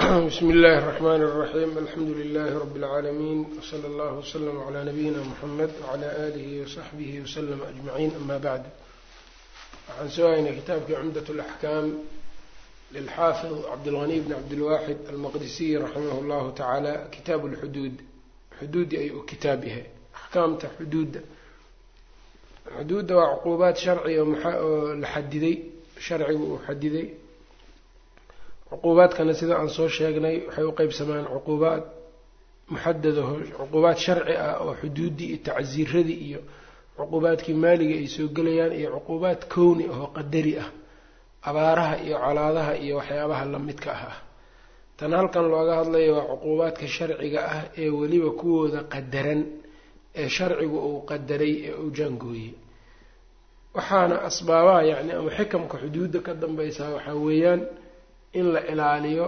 bsmi اllahi الرحmn الرaxيm alxamdu لlh rb العaalamiin wslى اllah وslm عlى nabiyina mxamed wعlى alih وصaxbih وslm aجmaعin ama bعd waxaan soo haynay kitaabkii cumdaة الأxkaam lilxaafid cabdالغني bn cabdالwaxid almaqdisiy raximah اllahu taعaalى kitaab اlxuduud xuduudi ay u kitaab yahay axkaamta xuduudda xuduudda waa cuquubaad sharciga oo la xadiday sharcigu uu xadiday cuquubaadkana sida aan soo sheegnay waxay u qeybsamaan cuquubaad muxadadaho cuquubaad sharci ah oo xuduuddii iyo tacsiiradii iyo cuquubaadkii maaliga ay soo gelayaan iyo cuquubaad kowni ahoo qadari ah abaaraha iyo colaadaha iyo waxyaabaha lamidka ah ah tan halkan looga hadlayo waa cuquubaadka sharciga ah ee weliba kuwooda qadaran ee sharcigu uu qadaray ee uu jaangooyey waxaana asbaabaha yacni ama xikamka xuduudda ka dambaysaa waxaa weeyaan in la ilaaliyo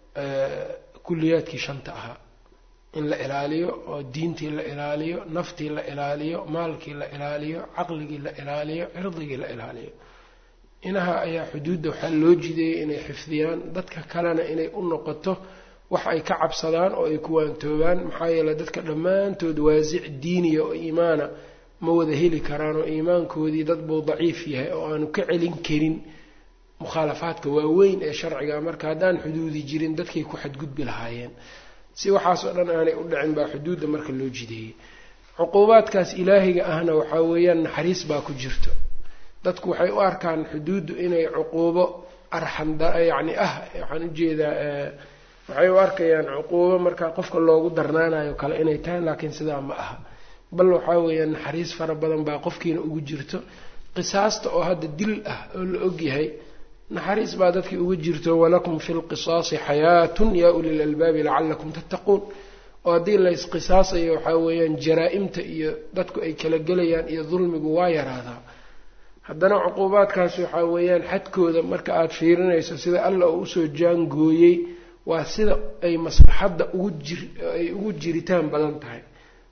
kulliyaadkii shanta ahaa in la ilaaliyo oo diintii la ilaaliyo naftii la ilaaliyo maalkii la ilaaliyo caqligii la ilaaliyo cirdigii la ilaaliyo inaha ayaa xuduudda waxaa loo jideeyay inay xifdiyaan dadka kalena inay u noqoto wax ay ka cabsadaan oo ay ku waantoobaan maxaa yeeley dadka dhammaantood waasic diiniya oo iimaana ma wada heli karaan oo iimaankoodii dad buu daciif yahay oo aanu ka celin karin mukhaalafaadka waaweyn ee sharciga marka haddaan xuduudi jirin dadkay ku xadgudbi lahaayeen si waxaasoo dhan aanay u dhicin baa xuduudda marka loo jideeyey cuquubaadkaas ilaahiga ahna waxaa weeyaan naxariis baa ku jirto dadku waxay u arkaan xuduuddu inay cuquubo arxanda yacni ah waxaan ujeedaa waxay u arkayaan cuquubo marka qofka loogu darnaanayo kale inay tahay laakiin sidaa ma aha bal waxaa weeyaan naxariis fara badan baa qofkiina ugu jirto qisaasta oo hadda dil ah oo la ogyahay naxariis baa dadkii uga jirto walakum fi lqisaasi xayaatun yaa uli lalbaabi lacalakum tattaquun oo haddii laysqisaasayo waxaa weeyaan jaraa-imta iyo dadku ay kala gelayaan iyo dulmigu waa yaraadaa haddana cuquubaadkaas waxaa weeyaan xadkooda marka aada fiirinayso sida alla uu usoo jaangooyey waa sida ay maslaxadda ugu jir ay ugu jiritaan badan tahay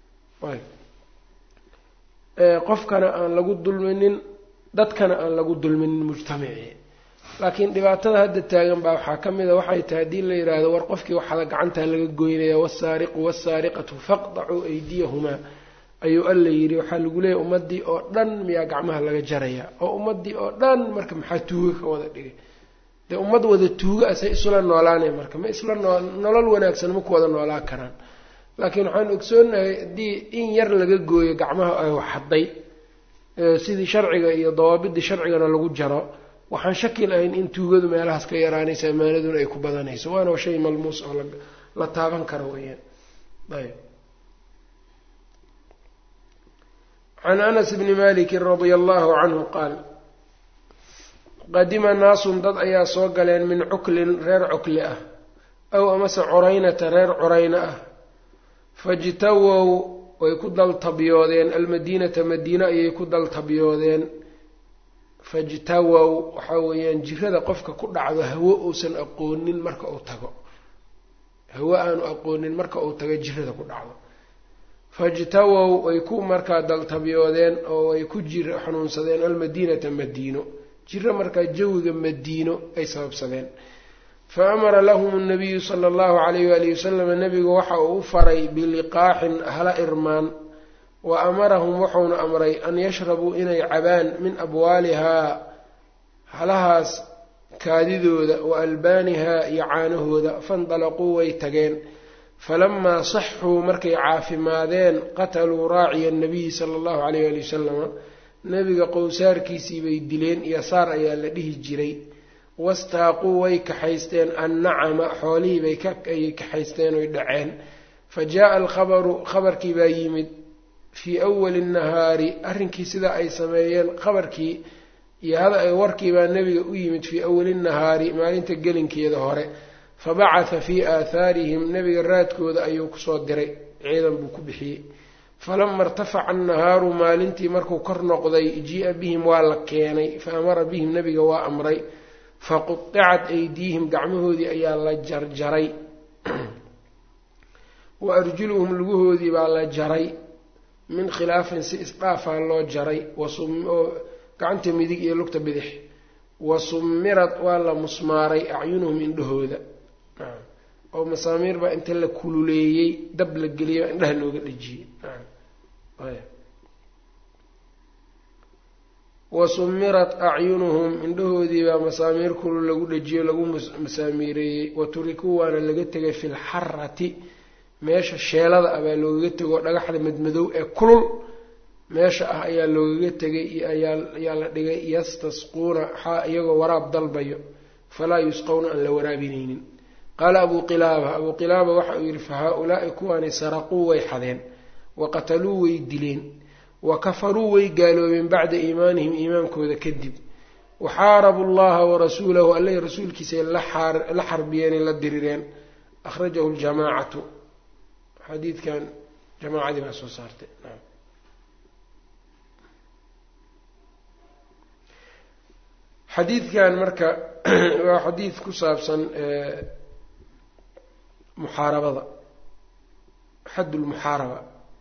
qofkana aan lagu dulminin dadkana aan lagu dulminin mujtamacii laakiin dhibaatada hadda taagan baa waxaa ka mid a waxay tahay haddii la yidhaahdo war qofkii waxada gacantaa laga goynaya wasaariqu wasaariqatu faqdacuu aydiyahumaa ayuu alla yidhi waxaa lagu leeyahy ummaddii oo dhan miyaa gacmaha laga jaraya oo ummaddii oo dhan marka maxaa tuuga ka wada dhigay dee ummad wada tuuga asay isla noolaanay marka ma isla noo nolol wanaagsan ma ku wada noolaan karaan laakiin waxaan ogsoonahay haddii in yar laga gooyo gacmaha ay waxadday sidii sharciga iyo dawaabidii sharcigana lagu jaro waxaan shaki lahayn in tuugadu meelahaas ka yaraanaysa amaanaduna ay ku badanayso waana shay malmuus oo la taaban karo weyaan ayb can anas bni maliki radia allahu canhu qaal qadima naasun dad ayaa soo galeen min cuklin reer cukli ah aw amase curaynata reer curayna ah fajtawow way ku daltabyoodeen almadiinata madiine ayay ku daltabyoodeen fajtawow waxaa weeyaan jirada qofka ku dhacdo hawo uusan aqoonin marka uu tago hawo aanu aqoonin marka uu tago jirada ku dhacdo fajtawow way ku markaa daltabyoodeen oo way ku jir xanuunsadeen almadiinata madiino jiro markaa jawiga madiino ay sababsadeen fa amara lahum nabiyu sala allahu calayh waalihi wasalam nabigu waxa uu u faray biliqaaxin hala irmaan wa amarahum wuxuuna amray an yashrabuu inay cabaan min abwaalihaa halahaas kaadidooda wa albaanihaa iyo caanahooda faindalaquu way tageen falamaa saxuu markay caafimaadeen qataluu raaciya nabiyi sala allahu calayh waali wasalama nebiga qowsaarkiisii bay dileen yasaar ayaa la dhihi jiray wastaaquu way kaxaysteen annacama xoolihii bay ay kaxaysteen oy dhaceen fa jaa-a alkhabaru khabarkii baa yimid fii awali nahaari arrinkii sidaa ay sameeyeen khabarkii iyo hada warkii baa nebiga u yimid fii awali nahaari maalinta gelinkeeda hore fa bacatha fii aathaarihim nebiga raadkooda ayuu kusoo diray ciidan buu ku bixiyey falama irtafaca annahaaru maalintii markuu kor noqday jii-a bihim waa la keenay fa amara bihim nebiga waa amray faqudicat aydiihim gacmahoodii ayaa la jarjaray wa arjuluhum lugahoodii baa la jaray min khilaafin si isdhaafaa loo jaray oo gacanta midig iyo lugta bidix wa summirad waa la musmaaray acyunuhum indhahooda oo masaamiir baa inta la kululeeyey dab la geliyay baa indhaha looga dhejiyey wa sumirat acyunuhum indhahoodii baa masaamiir kulul lagu dhejiyo lagu masaamiireeyey wa turikuu waana laga tegay fi lxarati meesha sheelada ah baa loogaga tego oo dhagaxda madmadow ee kulul meesha ah ayaa loogaga tegay ayaa la dhigay yastasquuna xaa iyagoo waraab dalbayo falaa yusqowna aan la waraabinaynin qaala abuu qilaaba abuu qilaaba waxa uu yidhi fa haa-ulaai kuwaani saraquu way xadeen wa qataluu way dileen wa kafaruu way gaaloobeen bacda iimaanihim iimaankooda kadib waxaarabu llaha warasuulahu alla rasuulkiisay la xarbiyeenay la dirireen akhrajahu ljamaacatu xadiidkan jamaacadii baa soo saartay xadiidkan marka waa xadiid ku saabsan muxaarabada xadd lmuxaaraba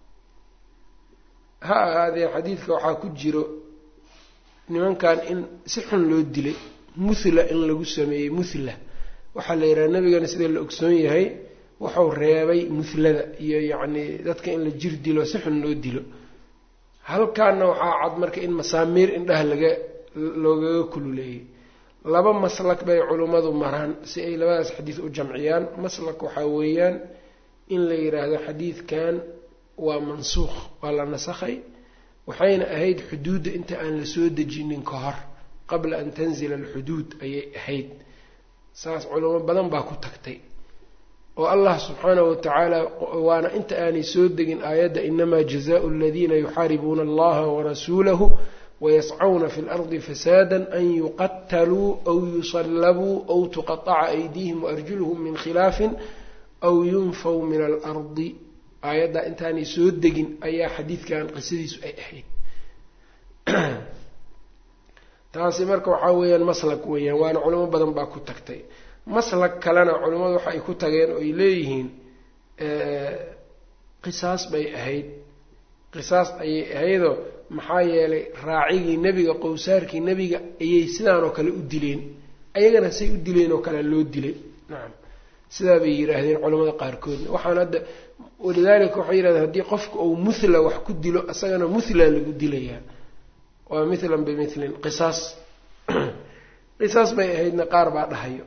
ha ahaadee xadiidka waxaa ku jiro nimankan in si xun loo dilay muthla in lagu sameeyey muthla waxaa la yidhaha nabigana sida la ogsoon yahay wuxuu reebay muhlada iyo yacni dadka in la jir dilo si xun loo dilo halkaana waxaa cad marka in masaamiir indhaha laga loogaga kululeeyey laba maslak bay culummadu maraan si ay labadaas xadiid u jamciyaan maslak waxaa weeyaan in la yidhaahdo xadiidkan waa mansuukh waa la nasakhay waxayna ahayd xuduudda inta aan la soo dejinin ka hor qabla an tanzila alxuduud ayay ahayd saas culamo badan baa ku tagtay oo allah subxaanahu watacaala waana inta aanay soo degin aayadda inamaa jazaau aladiina yuxaaribuuna allaha warasuulahu wayascawna fi lardi fasaada an yuqataluu aw yusallabuu aw tuqataca aydiihim waarjuluhum min khilaafin aw yunfaw min alardi aayaddaa intaanay soo degin ayaa xadiidkan qisadiisu ay ahayd taasi marka waxaa weeyaan maslak weeyaan waana culamo badan baa ku tagtay maslak kalena culimmadu waxa ay ku tageen oo ay leeyihiin qisaas bay ahayd qisaas ayay ahaydoo maxaa yeelay raacigii nebiga qowsaarkii nebiga ayay sidaanoo kale u dileen ayagana say u dileen oo kale loo dilay nacam sidaa bay yidhaahdeen culamada qaarkoodna waxaan hadda walidaalika waxay yidhahdeen haddii qofka uu muthla wax ku dilo isagana muthla lagu dilayaa waa mithlan bimilin qisaas qisaas bay ahaydna qaar baa dhahayo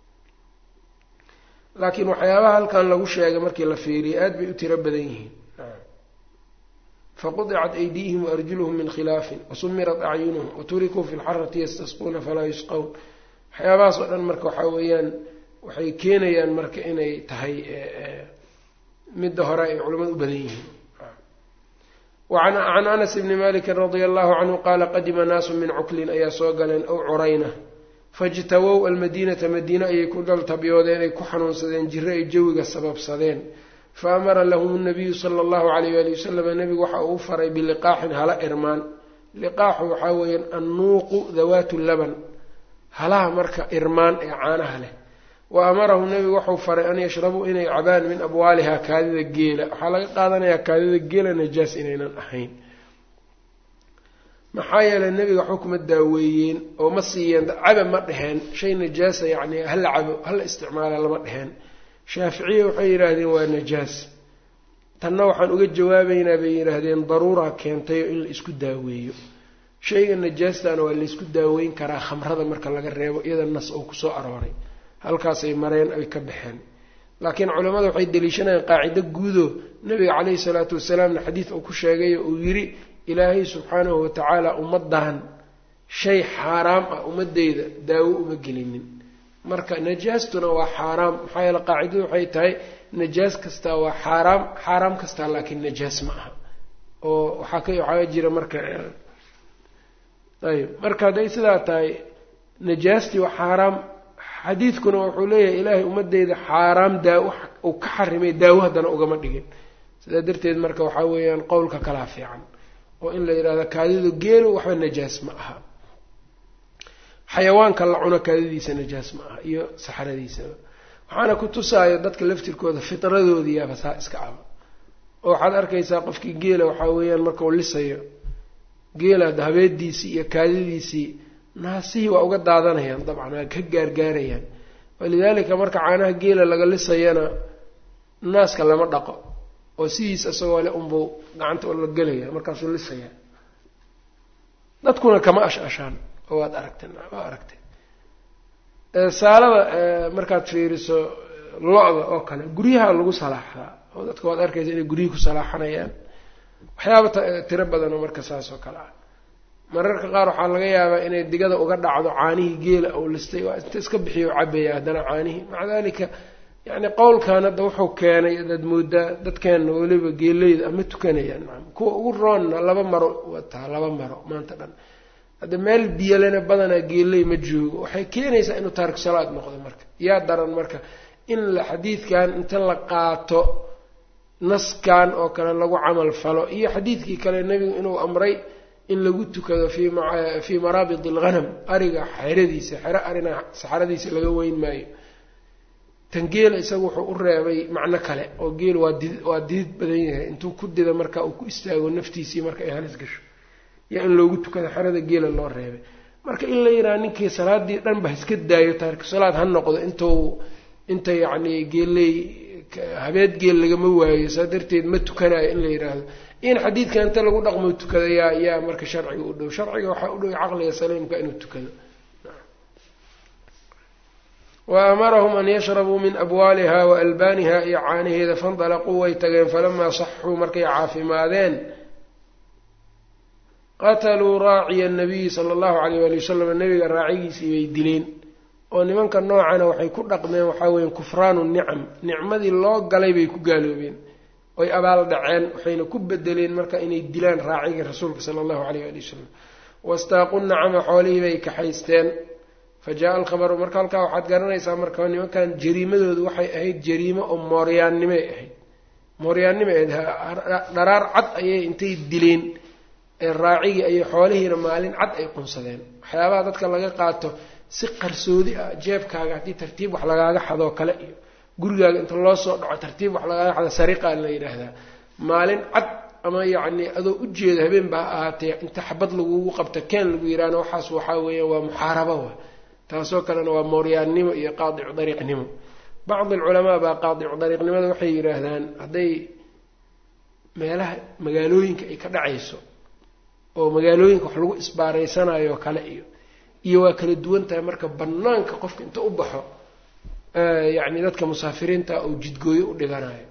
laakiin waxyaabaha halkan lagu sheegay markii la fiiriyay aad bay u tiro badan yihiin faqudicat aydiihim waarjuluhum min khilaafin wasumirat acyunuhum waturikuu fi lxarati yastasquuna falaa yusqown waxyaabahaas oo dhan marka waxaa weeyaan waxay keenayaan marka inay tahay midda hore ay culamadu u badan yihiin can anas bni maliki radia allahu canhu qaala qadima naasu min cuklin ayaa soo galeen ow curayna fajtawow almadiinata madiine ayay ku daltabyoodeen ay ku xanuunsadeen jiro ay jawiga sababsadeen fa amara lahum nabiyu sala allahu alayh ali wasalam nebigu waxa uu faray biliqaaxin hala irmaan liqaaxu waxaa weeyaan annuuqu dawaatu laban halaha marka irmaan ee caanaha leh wa amarahum nebigu wuxuu faray an yashrabuu inay cabaan min abwaalihaa kaadida geela waxaa laga qaadanayaa kaadida geela najaas inaynan ahayn maxaa yeelay nebiga waxba kuma daaweeyeen oo ma siiyeen caba ma dheheen shay najaasa yacni hala cabo hala isticmaala lama dheheen shaaficiya waxay yidhaahdeen waa najaas tanna waxaan uga jawaabaynaa bay yidhaahdeen daruuraa keentayo in la isku daaweeyo shayga najaastaana waa laysku daaweyn karaa khamrada marka laga reebo iyada nas oo kusoo arooray halkaasay mareen ay ka baxeen laakiin culammada waxay deliishanayaan qaacido guudo nabiga caleyhi salaatu wasalaamna xadiid uu ku sheegayo uu yidhi ilaahay subxaanahu watacaala ummaddan shay xaaraam ah ummadeyda daawo uma gelinin marka najaastuna waa xaaraam maxaa yeele qaacidadu waxay tahay najaas kastaa waa xaaraam xaaraam kastaa laakiin najaas ma aha oo waxaa ka waxaa jira marka ayb marka hadday sidaa tahay najaastii waa xaaraam xadiidkuna wuxuu leeyahay ilaahay ummadeyda xaaraam daawo uu ka xarimay daawo haddana ugama dhigin sidaa darteed marka waxaa weeyaan qowlka kalaa fiican oo in la yidhahdo kaadidu geelo waxba najaas ma aha xayawaanka la cuno kaadidiisa najaas ma aha iyo saxradiisaba waxaana ku tusaayo dadka laftirkooda fitradoodiyaaba saa iska aba oo waxaad arkaysaa qofkii geela waxaa weeyaan markau lisayo geela habeediisii iyo kaadidiisii naasihii waa uga daadanayaan dabcan waa ka gaargaarayaan walidaalika marka caanaha geela laga lisayana naaska lama dhaqo oo sidiis isagoo le unbuu gacanta la gelaya markaasuu lisaya dadkuna kama ash-ashaan oo waad aragtay waa aragtay saalada markaad fiiriso lo-da oo kale guryaha lagu salaaxdaa oo dadka waad arkaysa inay guryihii ku salaaxanayaan waxyaaba tiro badan oo marka saas oo kale ah mararka qaar waxaa laga yaabaa inay digada uga dhacdo caanihii geela ou listay waa inta iska bixiyo cabaya haddana caanihii maca dalika yacni qowlkan hadda wuxuu keenay adaad moodaa dadkeenna weliba geeleyda ama tukanayaan maa kuwa ugu roonna laba maro wataa laba maro maanta dhan hadda meel biyalena badanaa geeley ma joogo waxay keenaysaa inuu taarik salaad noqdo marka yaa daran marka in la xadiidkan inta la qaato naskan oo kale lagu camal falo iyo xadiidkii kale nebigu inuu amray in lagu tukado fi fii maraabid alghanam ariga xeradiisa xero arina saxaradiisa laga weyn maayo tan geela isaga wuxuu u reebay macno kale oo geel waa did waa didid badan yahay intuu ku dida marka uu ku istaago naftiisii marka ay halis gasho yaa in loogu tukado xerada geela loo reebay marka in la yidhaha ninkii salaadii dhan ba iska daayo taariku salaad ha noqdo intuu inta yacni geeley habeed geel lagama waayo saa darteed ma tukanayo in la yidhaahdo in xadiidka inta lagu dhaqmo tukada yaa yaa marka sharciga u dhow sharciga waxaa u dhow caqliga saliimka inuu tukado wa amarahum an yashrabuu min abwaaliha wa albaaniha iyo caanaheeda fandalaquu way tageen falamaa saxuu markay caafimaadeen qataluu raaciya nabiyi sala allahu alayh waali wasalam nabiga raacigiisii bay dileen oo nimanka noocana waxay ku dhaqmeen waxaa weya kufraanu nicam nicmadii loo galay bay ku gaaloobeen oy abaal dhaceen waxayna ku bedeleen marka inay dilaan raacigii rasuulka sala allahu alayh ali wasalam wastaaqu nacama xoolihii bay kaxaysteen fa jaa alkhabaru marka halkaa waxaad garanaysaa marka nimankan jariimadoodu waxay ahayd jariimo oo mooryaannimay ahayd mooryaannimay ahayd dharaar cad ayay intay dileen ee raacigii ayay xoolihiina maalin cad ay qunsadeen waxyaabaha dadka laga qaato si qarsoodi ah jeebkaaga haddii tartiib wax lagaaga xadoo kale iyo gurigaaga inta loo soo dhaco tartiib wax lagaaga xado sariqaa la yidhaahdaa maalin cad ama yacni adoo ujeeda habeen baa ahaatee inta xabad lagugu qabta keen lagu yidhaahna waxaas waxaa weeyaan waa muxaarabo wa taasoo kalena waa mooryaannimo iyo qaadicu dariiqnimo bacdi alculamaa baa qaadicu dariiqnimada waxay yidhaahdaan hadday meelaha magaalooyinka ay ka dhacayso oo magaalooyinka wax lagu isbaaraysanayo kale iyo iyo waa kala duwan tahay marka banaanka qofka inta u baxo yacni dadka musaafiriinta uu jidgooyo u dhiganayo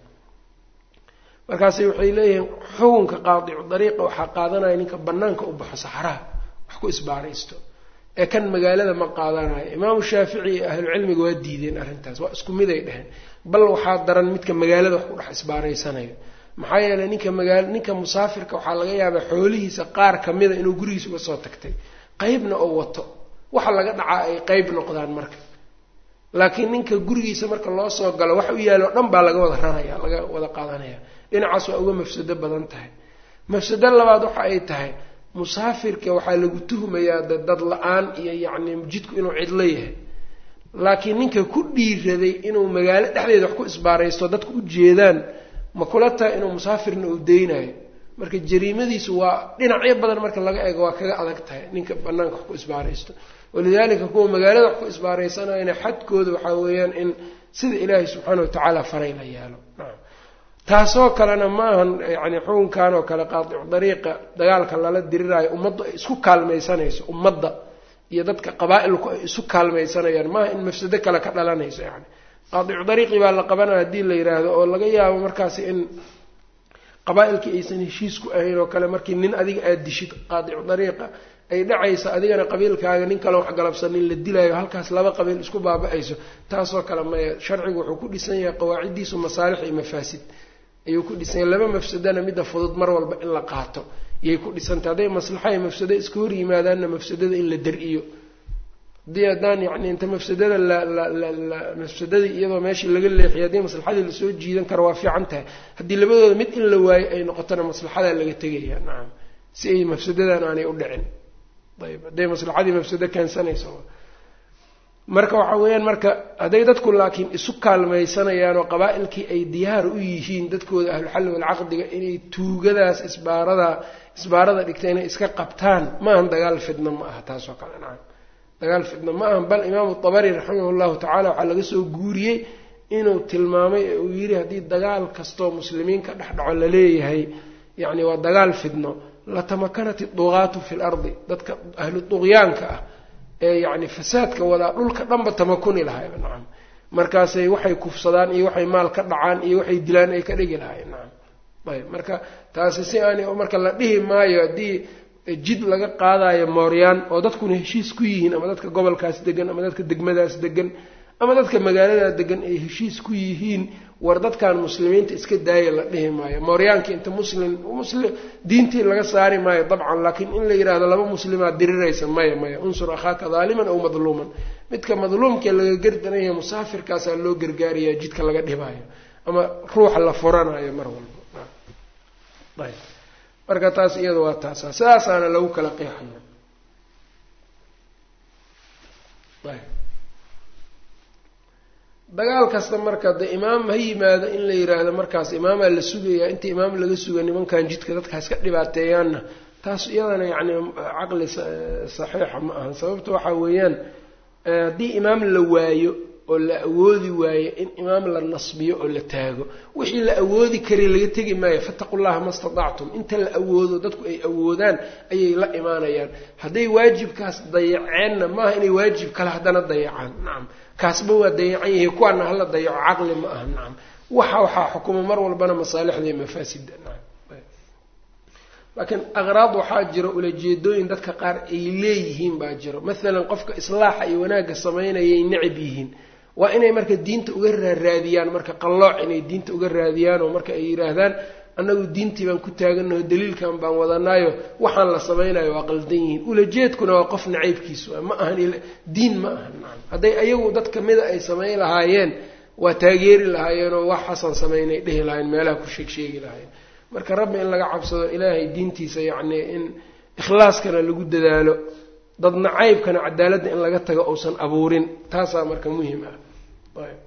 markaasi waxay leeyihiin xukunka qaadicu dariiqa waxaa qaadanaya ninka banaanka u baxo saxraha wax ku isbaaraysto ee kan magaalada ma qaadanayo imaamu shaafici iyo ahlucilmiga waa diideen arrintaas waa isku mid ay dheheen bal waxaa daran midka magaalada wax ku dhex isbaaraysanayo maxaa yeeley ninka magaal ninka musaafirka waxaa laga yaabaa xoolihiisa qaar kamida inuu gurigiisa uga soo tagtay qeybna oo wato waxa laga dhacaa ay qeyb noqdaan marka laakiin ninka gurigiisa marka loo soo galo wax u yaalo dhan baa laga wada raraya laga wada qaadanaya dhinacaas waa uga mafsado badan tahay mafsado labaad waxa ay tahay musaafirka waxaa lagu tuhmayaa dad la-aan iyo yacni jidku inuu cidlo yahay laakiin ninka ku dhiiraday inuu magaalo dhexdeeda wax ku isbaaraysto dadku u jeedaan ma kula tahay inuu musaafirna uu deynayo marka jariimadiisu waa dhinacyo badan marka laga eego waa kaga adag tahay ninka banaanka wax ku isbaaraysto walidaalika kuwa magaalada wax ku isbaaraysanayana xadkooda waxaa weeyaan in sida ilaahay subxaana watacaala faray la yaalo nacam taasoo kalena ma ahan yani xukunkan oo kale qaadicu dariiqa dagaalka lala diriraayo ummaddu ay isku kaalmaysanayso ummadda iyo dadka qabaa-ilku ay isu kaalmaysanayaan maaha in mafsado kale ka dhalanayso yani qaadicu dariiqii baa la qabanaya haddii la yidhaahdo oo laga yaabo markaasi in qabaa-ilkii aysan heshiis ku ahayn oo kale markii nin adiga aada dishid qaadicu dariiqa ay dhacaysa adigana qabiilkaaga nin kale wax galabsanin la dilaayo halkaas laba qabiil isku baaba-ayso taasoo kale maya sharcigu wuxuu ku dhisan yahay qawaaciddiisu masaalix iyo mafaasid ayuu ku dhisan yahay laba mafsadana midda fudud mar walba in la qaato iyay ku dhisantay hadday maslaxa iyo mafsado iska hor yimaadaanna mafsadada in la dar-iyo haddii haddaan yacni inta mafsadada la mafsadadii iyadoo meeshii laga leexiyo haddii maslaxadii lasoo jiidan karo waa fiican tahay haddii labadooda mid in la waayo ay noqotona maslaxadaa laga tegaya nacam si ay mafsadadan aanay u dhicin ayb hadday maslaxadii mafsado keensanayso marka waxa weeyaan marka hadday dadku laakiin isu kaalmaysanayaan oo qabaa-ilkii ay diyaar u yihiin dadkooda ahluxalli walcaqdiga inay tuugadaas isbaarada isbaarada dhigta inay iska qabtaan maahan dagaal fidna ma aha taasoo kale nacam dagaal fidno ma ahan bal imaamu dabari raximah llahu tacala waxaa laga soo guuriyey inuu tilmaamay ee uu yidhi haddii dagaal kastoo muslimiin ka dhex dhaco laleeyahay yacni waa dagaal fidno latamakanat idugaatu fi lardi dadka ahlu duqyaanka ah ee yacni fasaadka wadaa dhulka dhanba tamakuni lahayba nacam markaasay waxay kufsadaan iyo waxay maal ka dhacaan iyo waxay dilaan ay ka dhigi lahayen nacam ayb marka taasi si aani marka la dhihi maayo haddii jid laga qaadayo mooryaan oo dadkuna heshiis ku yihiin ama dadka gobolkaas degan ama dadka degmadaas degan ama dadka magaaladaa degan ay heshiis ku yihiin war dadkan muslimiinta iska daaya la dhihi maayo mooryaanka inta muslim muslim diintii laga saari maayo dabcan laakiin in la yidhahdo laba muslimaa diriraysa maya maya unsur akhaaka daaliman aw madluuman midka madluumkee laga gardanaya musaafirkaasaa loo gargaaraya jidka laga dhibaayo ama ruuxa la furanayo mar walba ayb marka taas iyada waa taasa sidaasaana lagu kala qeexaya ayb dagaal kasta marka de imaam ha yimaado in la yiraahdo markaas imaamaa la sugayaa inta imaam laga suga nimankan jidka dadkaas ka dhibaateeyaanna taas iyadana yacni caqli saxiixa ma ahan sababta waxaa weeyaan haddii imaam la waayo oo la awoodi waayo in imaam la nasbiyo oo la taago wixii la awoodi karay laga tegi maayo fataqu llaha ma statactum inta la awoodo dadku ay awoodaan ayay la imaanayaan hadday waajibkaas dayaceenna maaha inay waajib kale haddana dayacaan nacam kaasba waa dayacan yahay kuwaana hala dayaco caqli ma aha nacam waxa waxaa xukuma mar walbana masaalixda iyo mafaasida nacam laakiin aqraad waxaa jiro ulajeedooyin dadka qaar ay leeyihiin baa jiro maalan qofka islaaxa iyo wanaagga samaynayay necab yihiin waa inay marka diinta uga raaraadiyaan marka qallooc inay diinta uga raadiyaan oo marka ay yidhaahdaan annagu diintii baan ku taaganaho daliilkan baan wadanaayo waxaan la samaynayo waa qaldan yihiin ulajeedkuna waa qof nacaybkiis waa ma ahan diin ma ahan nacam hadday ayagu dad kamida ay samayn lahaayeen waa taageeri lahaayeenoo wax xasan samaynay dhehi lahayen meelaha ku sheeg sheegi lahaayeen marka rabbi in laga cabsado ilaahay diintiisa yacni in ikhlaaskana lagu dadaalo dad nacaybkana cadaaladda in laga tago uusan abuurin taasaa marka muhim ah ayb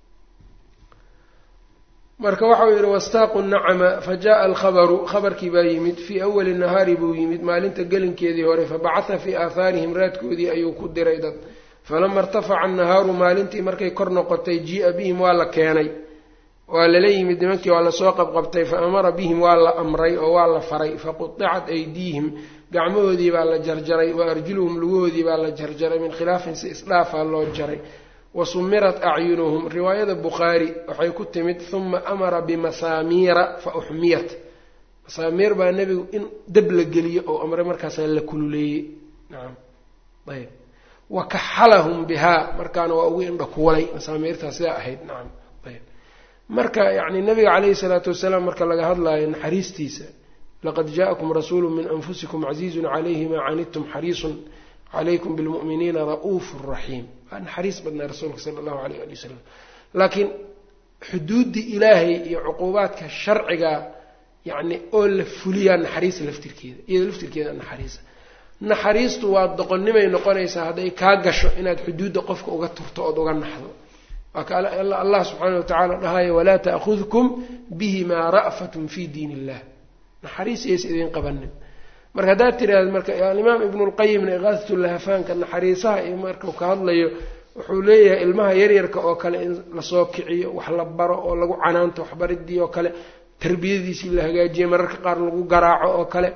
marka waxau yidhi wastaaqu nacama fa jaءa alkhabaru khabarkii baa yimid fii awali nahaari buu yimid maalinta gelinkeedii hore fabacatha fii aahaarihim raadkoodii ayuu ku diray dad falama irtafaca annahaaru maalintii markay kor noqotay jii-a bihim waa la keenay waa lala yimid nimankii waa lasoo qabqabtay fa amara bihim waa la amray oo waa la faray faquطicat aydiihim gacmahoodii baa la jarjaray wa arjuluhum lugahoodii baa la jarjaray min khilaafin si isdhaafaa loo jaray wa sumirat acyunuhum riwaayada bukhaari waxay ku timid huma amara bimasaamiira fa uxmiyat masaamiir baa nebigu in dab la geliyo oo amray markaasaa la kululeeyey nacam ayb wa kaxalahum bihaa markaana waa ugu indha kuwalay masaamiirtaa sidaa ahayd nacam ayb marka yacni nabiga caleyhi salaatu wasalaam marka laga hadlaayo naxariistiisa laqad jaaءakum rasuulu min anfusikum casiizun calayhi maa canidtum xariisun calaykum bilmu'miniina ra'uufu raxiim waa naxariis badnaa rasuulka sala allahu alayh ali wasalam laakiin xuduuddii ilaahay iyo cuquubaadka sharciga yacni oo la fuliyaa naxariisa laftirkeeda iyada laftirkeeda naxariisa naxariistu waa doqonnimay noqonaysaa hadday kaa gasho inaad xuduudda qofka uga turto ood uga naxdo waa ka allah subxaana wa tacaala dhahayo walaa ta'khudkum bihimaa ra'fatun fi diin illah naxariis yaysa idiin qabanin marka haddaad tiraahda marka alimaam ibnulqayimna iqaadatulahafaanka naxariisaha iyo markuu ka hadlayo wuxuu leeyahay ilmaha yaryarka oo kale in lasoo kiciyo wax la baro oo lagu canaanto waxbaridii oo kale tarbiyadiisii la hagaajiyo mararka qaar lagu garaaco oo kale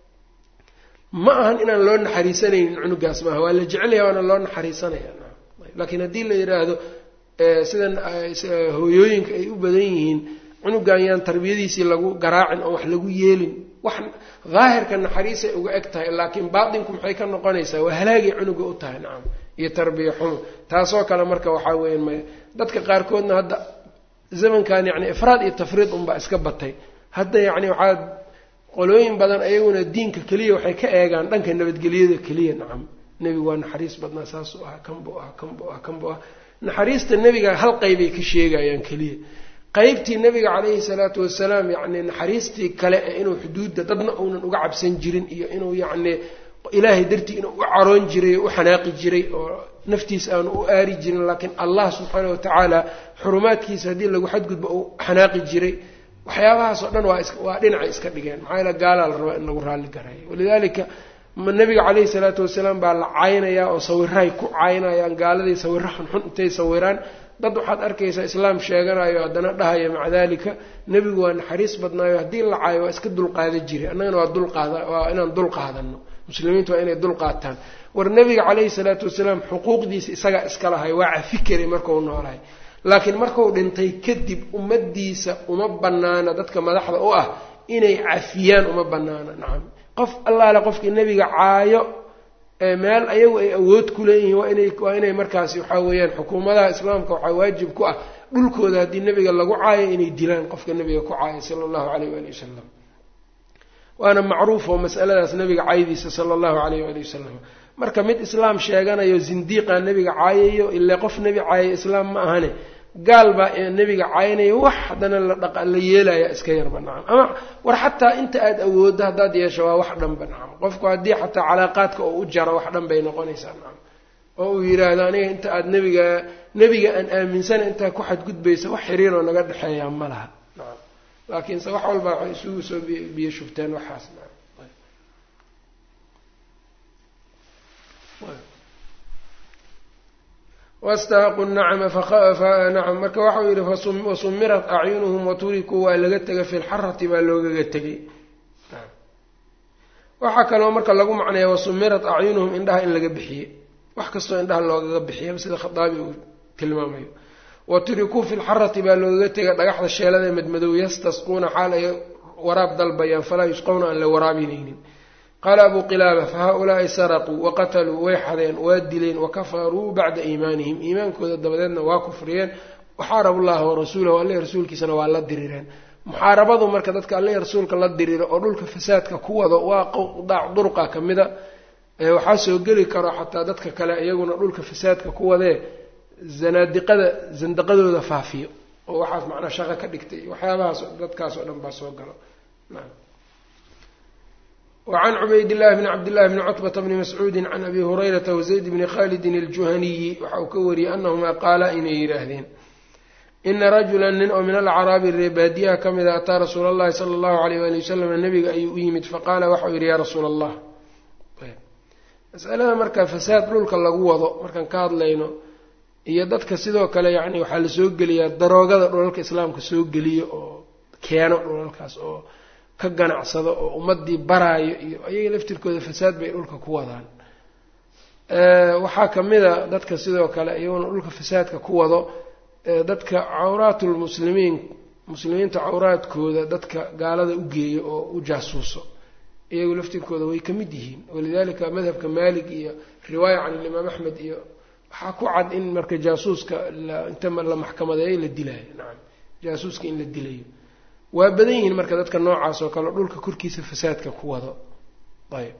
ma ahan inaan loo naxariisanaynin cunugaas maaha waa la jecelaya waana loo naxariisanaya laakiin haddii la yidhaahdo sidan hooyooyinka ay u badan yihiin cunugan yaan tarbiyadiisii lagu garaacin oo wax lagu yeelin wax daahirka naxariisay uga eg tahay laakiin baatinku maxay ka noqonaysaa waa halaagay cunuga u tahay nacam iyo tarbiya xumo taasoo kale marka waxaa weeyaan maya dadka qaarkoodna hadda zamankan yacni ifraad iyo tafriid unbaa iska batay hadda yacni waxaa qolooyin badan ayaguna diinka keliya waxay ka eegaan dhanka nabadgelyada keliya nacam nebigu waa naxariis badnaa saasuu ah kanbuu ah kanbuu ah kanbuu ah naxariista nebiga hal qeybay ka sheegayaan keliya qeybtii nebiga calayhi salaatu wasalaam yacni naxariistii kale ee inuu xuduudda dadna uunan uga cabsan jirin iyo inuu yacni ilaahay dartii inuu u caroon jiray oo u xanaaqi jiray oo naftiisa aanu u aari jirin laakiin allah subxaana watacaala xurumaadkiisa haddii lagu xadgudbo uu xanaaqi jiray waxyaabahaas oo dhan waa is waa dhinacay iska dhigeen maxaa yaele gaalaa la rabaa in lagu raalli garayo walidaalika nabiga caleyhi salaatu wasalaam baa la caynayaa oo sawirahay ku caynayaan gaaladii sawiro xunxun intay sawiraan dad waxaad arkaysaa islaam sheeganayo haddana dhahaya maca dalika nebigu waa naxariis badnaayo haddii la caayo waa iska dulqaada jiray annagana waa dulqaada waa inaan dul qaadano muslimiintu waa inay dul qaataan war nebiga caleyhi salaatu wasalaam xuquuqdiisa isagaa iska lahay waa cafi karay markau noolahay laakiin markuu dhintay kadib ummadiisa uma banaana dadka madaxda u ah inay cafiyaan uma banaana nacam qof allaale qofkii nebiga caayo meel ayagu ay awood ku leeyihiin waa inay waa inay markaasi waxaa weeyaan xukuumadaha islaamka waxaa waajib ku ah dhulkooda haddii nebiga lagu caayo inay dilaan qofka nebiga ku caaya sala allahu caleyh waali wasalam waana macruuf oo masaladaas nebiga caydiisa sala allahu caleyh waali wasalam marka mid islaam sheeganayo zindiiqa nebiga caayayo ile qof nebi caayayo islaam ma ahane gaal baa nebiga caynaya wax haddana la dhaqa la yeelaya iska yarba nacam ama war xataa inta aada awooddo haddaad yeesho waa wax dhanba nacam qofku haddii xataa calaaqaadka oo u jaro wax dhan bay noqonaysaa nacam oo uu yidhaahdo aniga inta aada nebiga nebiga aan aaminsana intaa ku xadgudbaysa wax xiriiroo naga dhexeeyaa ma laha nacam laakiinse wax walba waxay isugu soo biyo shubteen waxaas nacam wastahaqu nacma nacam marka waxau yidhi wasumirat acyunuhum waturikuu waa laga tegay fi lxarati baa loogaga tegay waxaa kaloo marka lagu macnaya wasumirat acyunuhum indhaha in laga bixiye wax kastoo indhaha loogaga bixiya sida khaaabi uu tilmaamayo waturikuu fi lxarati baa loogaga tegay dhagaxda sheelada madmadow yastasquuna xaal ay waraab dalbayaan falaa yusqowna aan la waraabinaynin qaala abu qilaaba fahaa-ulaai saraquu waqataluu way xadeen waa dileen wakafaruu bacda iimaanihim iimaankooda dabadeedna waa kufriyeen waxaarabu llaha warasuulahu alle rasuulkiisana waa la dirireen muxaarabadu marka dadka alle rasuulka la diriro oo dhulka fasaadka ku wado waa qdaac durqa ka mida waxaa soo geli karo xataa dadka kale iyaguna dhulka fasaadka ku wadee zanaadiqada zandaqadooda faafiyo oo waxaas macnaa shaqo ka dhigtay waxyaabahaas dadkaas oo dhan baa soo galo wacan cubayd-llahi bni cabdillahi bni cutbata bni mascuudi can abi hurayrata wazayd bni khalidin aljuhaniyi waxa uu ka wariyey anahumaa qaala inay yidhaahdeen ina rajulan nin oo min alcaraabi reebaadiyaha ka mida ataa rasuula allahi sala allahu alayh wali wasalam nabiga ayuu u yimid faqaala waxau yidhi yaa rasuula allah masalada marka fasaad dhulka lagu wado markaan ka hadlayno iyo dadka sidoo kale yacni waxaa la soo geliyaa daroogada dhulalka islaamka soo geliyo oo keeno dhulalkaas oo ka ganacsado oo ummadii baraayo iyo ayaga laftirkooda fasaad bay dhulka ku wadaan waxaa kamida dadka sidoo kale iyaguna dhulka fasaadka ku wado dadka cawraatulmuslimiin muslimiinta cawraadkooda dadka gaalada u geeyo oo u jaasuuso iyagu laftirkooda way ka mid yihiin walidalika madhabka maalik iyo riwaaya can ilimaam axmed iyo waxaa ku cad in marka jaasuuska inta la maxkamadeeyo la dilaayo nacam jaasuuska in la dilayo waa badan yihiin marka dadka noocaas oo kale dhulka korkiisa fasaadka ku wado ayb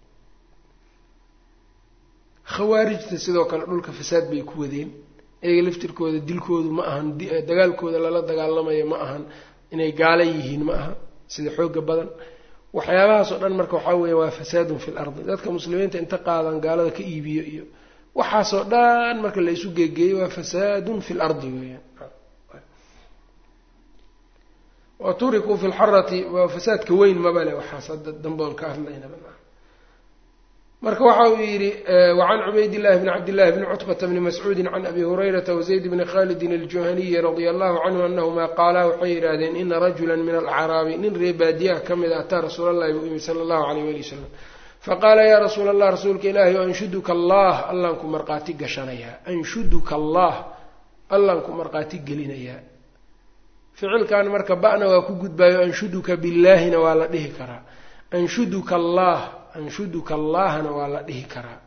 khawaarijta sidoo kale dhulka fasaad bay ku wadeen iyaga laftirkooda dilkoodu ma ahan dagaalkooda lala dagaalamayo ma ahan inay gaala yihiin ma aha sida xooga badan waxyaabahaas oo dhan marka waxaa weya waa fasaadun fi lardi dadka muslimiinta inta qaadan gaalada ka iibiyo iyo waxaasoo dhan marka la isu geegeeyo waa fasaadun fi lardi weeyaan wa turikuu fi lxarati waa fasaadka weyn mabale waxaas hadda damboon ka hadlaynaba marka waxa uu yidhi wacan cubaydillahi bni cabdillahi bni cutbata bni mascuudi can abi hurayrata wazayd bni khalidin aljuhaniyi radia allahu canhu anahuma qaalaa waxay yidhaahdeen ina rajula min alacraabi nin ree baadiyaha ka mida ataa rasuul allahi buu yimi sala allahu alayh wali wasalam faqaala yaa rasuula allah rasuulka ilaahi o anshuduka allah allaan ku marqaati gashanayaa anshuduka allah allaan ku marqaati gelinayaa ficilkan marka ba'na waa ku gudbaayo anshuduka billaahina waa la dhihi karaa anshuduka allah anshuduka allahna waa la dhihi karaa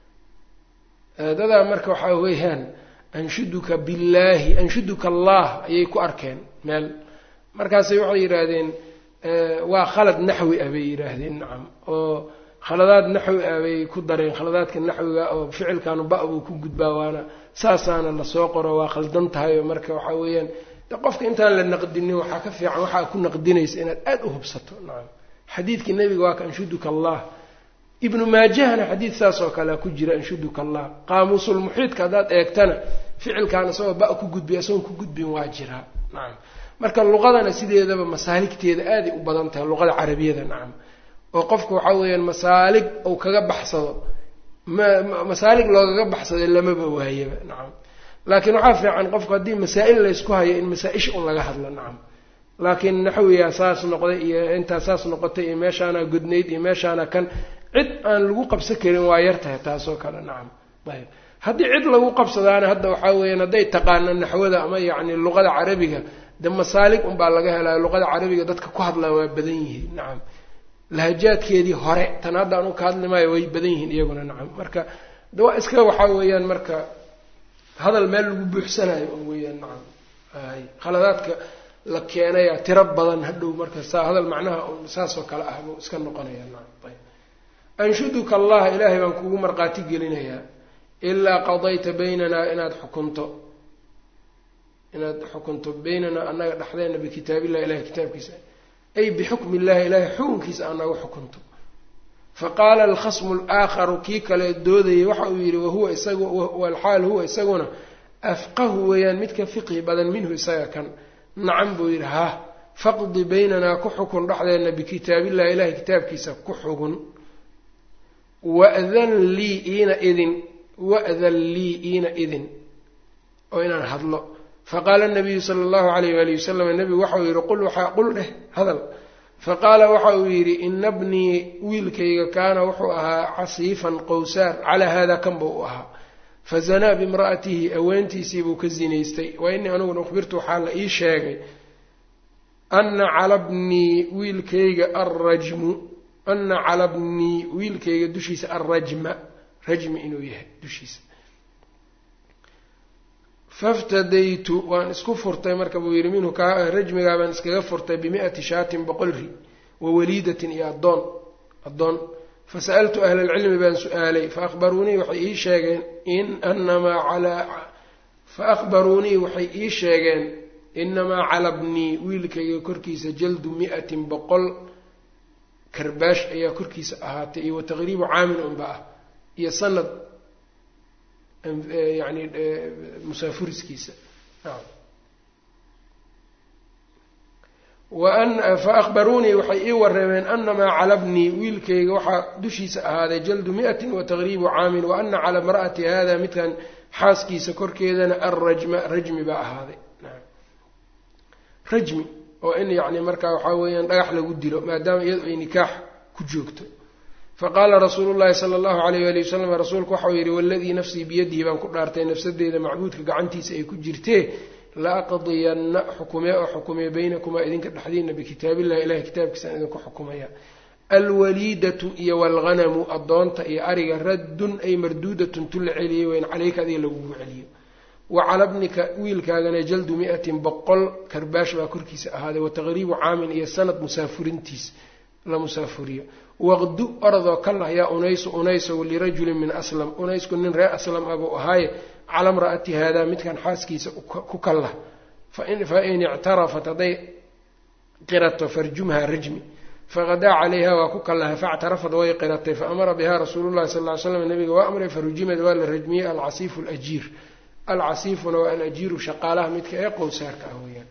dadaa marka waxaa weeyaan anshuduka billaahi anshuduka allah ayay ku arkeen meel markaasay waxay yidhaahdeen waa khalad naxwi ah bay yidhaahdeen nacam oo khaladaad naxwi ah bay ku dareen khaladaadka naxwiga oo ficilkanu ba buu ku gudbaa waana saasaana lasoo qoro waa khaldan tahay oo marka waxaa weeyaan qofka intaan la naqdinin waxaa ka fiican waxaa ku naqdinaysa inaad aada u hubsato nacam xadiidkii nebiga waa ka anshuduka allah ibnu maajahna xadiid saas oo kalea ku jira anshuduka allah qaamuusulmuxiidka haddaad eegtana ficilkan isagoo ba ku gudbiy isagoon ku gudbin waa jiraa nacam marka luqadana sideedaba masaaligteeda aaday u badan tahay luqada carabiyada nacam oo qofku waxaa weeyaan masaalig uu kaga baxsado ma masaalig loogaga baxsado lamaba waayaba nacam laakiin waxaa fiican qofku haddii masaa-il laysku hayo in masaa-isha un laga hadlo nacam laakiin naxwiyaa saas noqday iyo intaa saas noqotay iyo meeshaana gudnayd iyo meeshaana kan cid aan lagu qabsan karin waa yar tahay taasoo kale nacam ayb haddii cid lagu qabsadaana hadda waxaa weeyaan hadday taqaana naxwada ama yacni luqada carabiga de masaalig unbaa laga helaya luqada carabiga dadka ku hadlaa waa badan yihiin nacam lahajaadkeedii hore tan hadda anu ka hadli maayo way badan yihiin iyaguna nacam marka de waa iska waxaa weeyaan marka hadal meel lagu buuxsanayo un weeyaan nacam ay khaladaadka la keenaya tiro badan hadhow marka saa hadal macnaha saasoo kale ah buu iska noqonaya nacam ayb anshuduka allah ilaahay baan kugu markhaati gelinayaa ilaa qadayta baynanaa inaad xukunto inaad xukunto baynanaa annaga dhexdeena bikitaabillahi ilahay kitaabkiisa ay bixukmi illahi ilahay xukunkiisa anagu xukunto faqaala alkhasmu alaakharu kii kale doodayay waxa uu yidhi wahuwa isagu walxaal huwa isaguna afqahu weeyaan midka fiqhi badan minhu isaga kan nacam buu yidhi ha faqdi baynanaa ku xukun dhexdeena bikitaabillahi ilahay kitaabkiisa ku xugun wadan lii iina idin wa'dan lii iina idin oo inaan hadlo faqaala nabiyu sala allahu alayh waali wasalam nebigu waxauu yidhi qul waxaa qul dheh hadal faqaala waxa uu yidhi ina bnii wiilkayga kaana wuxuu ahaa casiifan qowsaar calaa haada kan buu u ahaa fazanaa bimra'atihi aweentiisiibuu ka zinaystay wa inii aniguna ukhbirtu waxaa la ii sheegay ana cala bnii wiilkayga arrajmu ana cala bnii wiilkayga dushiisa alrajma rajmi inuu yahay dushiisa faftadaytu waan isku furtay marka buu yidhi minhu ka rajmigaa baan iskaga furtay bimi'ati shaatin boqol ri wa waliidatin iyo addoon addoon fasa'altu ahla alcilmi baan su-aalay faahbaruunii waxay ii sheegeen in anamaa calaa faahbaruunii waxay ii sheegeen inamaa cala bnii wiilkayga korkiisa jaldu mi'atin boqol karbaash ayaa korkiisa ahaatay iyo wa taqriibu caamin unba ah iyo sanad yani musaafuriskiisa faahbaruunii waxay ii wareemeen anamaa cala bnii wiilkayga waxaa dushiisa ahaaday jaldu mi'atin wa taqriibu caamin wa ana cala imra'ati hada midkan xaaskiisa korkeedana alrajma rajmi baa ahaaday rajmi oo in yani markaa waxaa weeyaan dhagax lagu dilo maadaama iyadu ay nikaax ku joogto faqaala rasuulu llahi sala allahu alayh ali wasalam rasuulku waxau yidhi waladii nafsii biyadihi baan ku dhaartay nafsadeeda macbuudka gacantiisa ay ku jirtee la aqdiyanna xukumee oo xukumee baynakumaa idinka dhexdiina bikitaabillahi ilahay kitaabkiisaan idinku xukumaya alwaliidatu iyo waalghanamu addoonta iyo ariga raddun ay marduudatun tu la celiyey weyn caleyka adiga lagugu celiyo wa cala bnika wiilkaagana jaldu mi'atin boqol karbaash baa korkiisa ahaaday wa taqriibu caamin iyo sanad musaafurintiis la musaafuriyo waqdu oradoo ka lah yaa unaysu unaysow lirajulin min aslam unaysku nin reer aslam ah buu ahaaye cala mra'ati haadaa midkan xaaskiisa ku kallah fain ictarafat hadday qirato farjumha rajmi faqadaa calayha waa ku kallaha factarafad way qiratay faamara biha rasuulu llahi sal ly slam nabiga waa amray farujimad waa la rajmiyey alcasiifu alajiir alcasiifuna waa alajiiru shaqaalaha midka ee qowsaarka ah weeyaan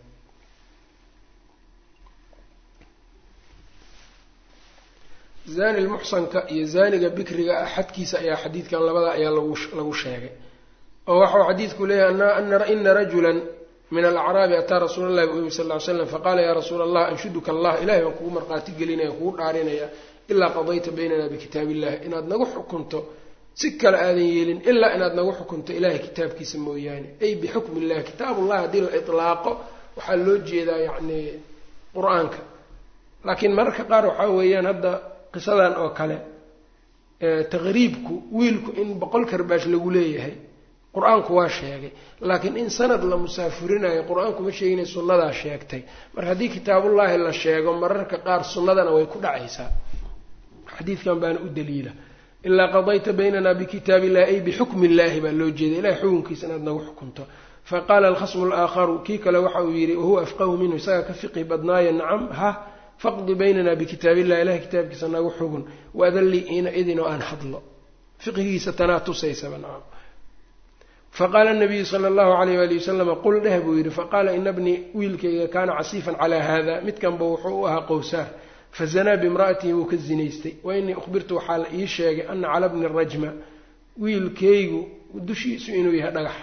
zani lmuxsanka iyo zaniga bikriga ah xadkiisa ayaa xadiidkan labada ayaa lagu sheegay oo waxau xadiidku leeyahay ina rajulan min alacraabi ataa rasuula llahi bu yimi sal ly slam faqaala yaa rasuula allah anshuduka allah ilahay baan kugu markhaati gelinaya kugu dhaarinaya ilaa qadayta baynana bikitaab illahi inaad nagu xukunto si kale aadan yeelin ilaa inaad nagu xukunto ilahay kitaabkiisa mooyaane ay bixukmi illahi kitaabullahi haddii la itlaaqo waxaa loo jeedaa yacni qur-aanka laakiin mararka qaar waxaa weeyaan hadda qisadan oo kale taqriibku wiilku in boqol karbaash lagu leeyahay qur-aanku waa sheegay laakiin in sanad la musaafurinayo qur-aanku ma sheeginay sunnadaa sheegtay marka haddii kitaabullaahi la sheego mararka qaar sunnadana way ku dhacaysaa xadiidkan baana u daliila ilaa qadayta baynana bikitaab illahi ay bixukmi illaahi baa loo jeeda ilahay xukunkiisa inaad nagu xukunto faqaala alkhasmu alaakharu kii kale waxa uu yidhi wahuwa afqahu minhu isagaa ka fiqi badnaayo nacam ha faqdi baynana bikitaab illahi ilahay kitaabkiisa nagu xugun waadallii ina idin oo aan hadlo fiqigiisa tanaa tusaysaba nacam faqaala nabiyu sala allahu alayh waali wasalama qul dheh buu yidhi faqaala ina bnii wiilkayga kaana casiifan calaa haada midkanba wuxuu u ahaa qowsaar fazanaa bimra'atihi wuu ka zinaystay wa inii ukhbirtu waxaa la ii sheegay ana cala bni rajma wiilkaygu dushiisu inuu yahay dhagax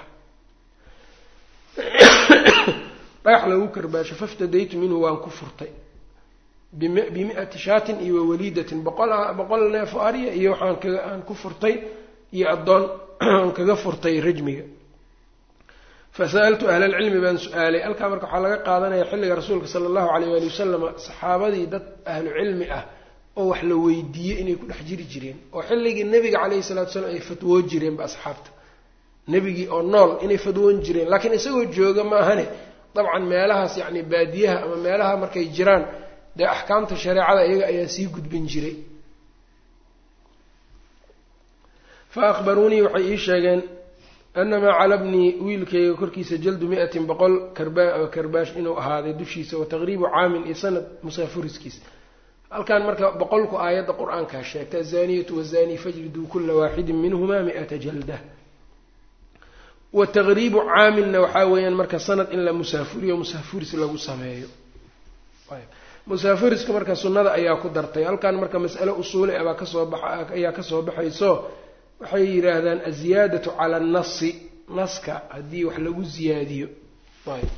dhagax lagu karbaasho faftadaytu minhu waan ku furtay bimi-ati shaatin iyo wawaliidatin boqol boqol neefo arya iyo waxaan kaga aan ku furtay iyo addoon aan kaga furtay rajmiga fasa'altu ahla alcilmi baan su-aalay halkaa marka waxaa laga qaadanaya xilliga rasuulka sala allahu alayh waali wasalama saxaabadii dad ahlu cilmi ah oo wax la weydiiyey inay ku dhex jiri jireen oo xilligii nebiga calayhi salatu salaam ay fatwoo jireenba asxaabta nebigii oo nool inay fadwoon jireen laakiin isagoo jooga maahane dabcan meelahaas yacni baadiyaha ama meelaha markay jiraan dee axkaamta shareecada iyaga ayaa sii gudbin jiray fa akhbaruunii waxay ii sheegeen anamaa calabnii wiilkayga korkiisa jaldu mi-atin boqol karbaash inuu ahaaday dushiisa wa taqriibu caamin iyo sanad musaafuriskiis halkan marka boqolku aayadda qur-aankaa sheegta azaniyatu wazani fajriduu kula waaxidin minhumaa mi-ata jalda wa taqriibu caaminna waxaa weeyaan marka sanad in la musaafuriyo musaafuris lagu sameeyo musaafuriska marka sunnada ayaa ku dartay halkan marka mas'ale usuuli abaa kasoo baxa ayaa kasoo baxayso waxay yidhaahdaan aziyaadatu cala annasi naska haddii wax lagu ziyaadiyo ayb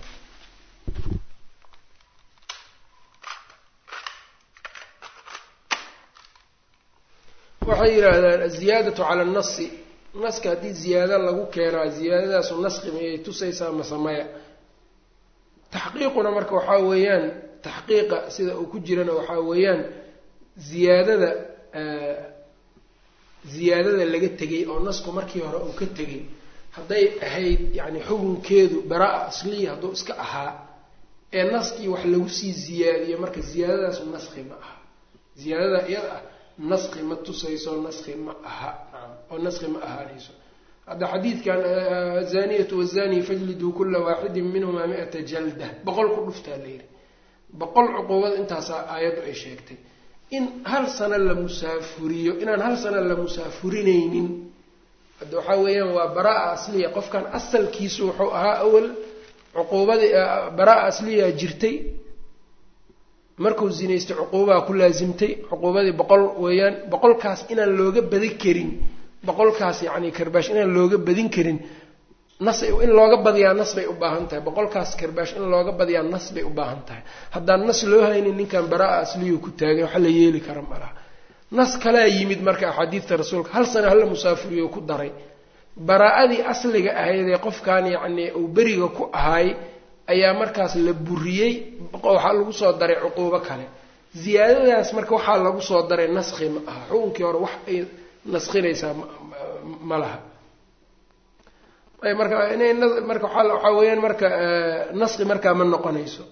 waxay yidhaahdaan aziyaadatu cala annasi naska haddii ziyaado lagu keenaa ziyaadadaasu naski miyay tusaysaa masamaya taxqiiquna marka waxaa weeyaan taxqiiqa sida uu ku jirana waxaa weeyaan ziyaadada ziyaadada laga tegay oo nasku markii hore uu ka tegay hadday ahayd yacni xukunkeedu baraa asliya hadduu iska ahaa ee naskii wax lagu sii ziyaadiyo marka ziyaadadaasu naski ma aha ziyaadada iyada ah naski ma tusayso naski ma aha oo naski ma ahaanayso hadda xadiidkan azaniyatu wazani fajliduu kula waaxidin minhumaa mi-ata jalda boqol ku dhuftaa layidhi boqol cuquubada intaasaa aayaddu ay sheegtay in hal sano la musaafuriyo inaan hal sano la musaafurinaynin hadda waxaa weeyaan waa baraa asliya qofkan asalkiisu wuxuu ahaa awal cuquubadii baraa asliyaa jirtay markuu zinaystay cuquubaa ku laasimtay cuquubadii boqol weeyaan boqolkaas inaan looga badin karin boqolkaas yacni karbaash inaan looga badin karin nas in looga badiyaa nas bay u baahan tahay boqolkaas karbaash in looga badiyaa nas bay u baahan tahay haddaan nas loo haynin ninkan baraa asliyuu ku taagay waxa la yeeli kara malaha nas kalaa yimid marka axaadiidta rasuulka hal sano hala musaafuriyo ku daray baraa-adii asliga ahaydee qofkan yacni uu beriga ku ahaay ayaa markaas la buriyey waxaa lagu soo daray cuquubo kale ziyaadadaas marka waxaa lagu soo daray naski ma aha xukunkii hore wax ay naskinaysaa ma laha marka inay marka waxaa weeyaan marka naski markaa ma noqonayso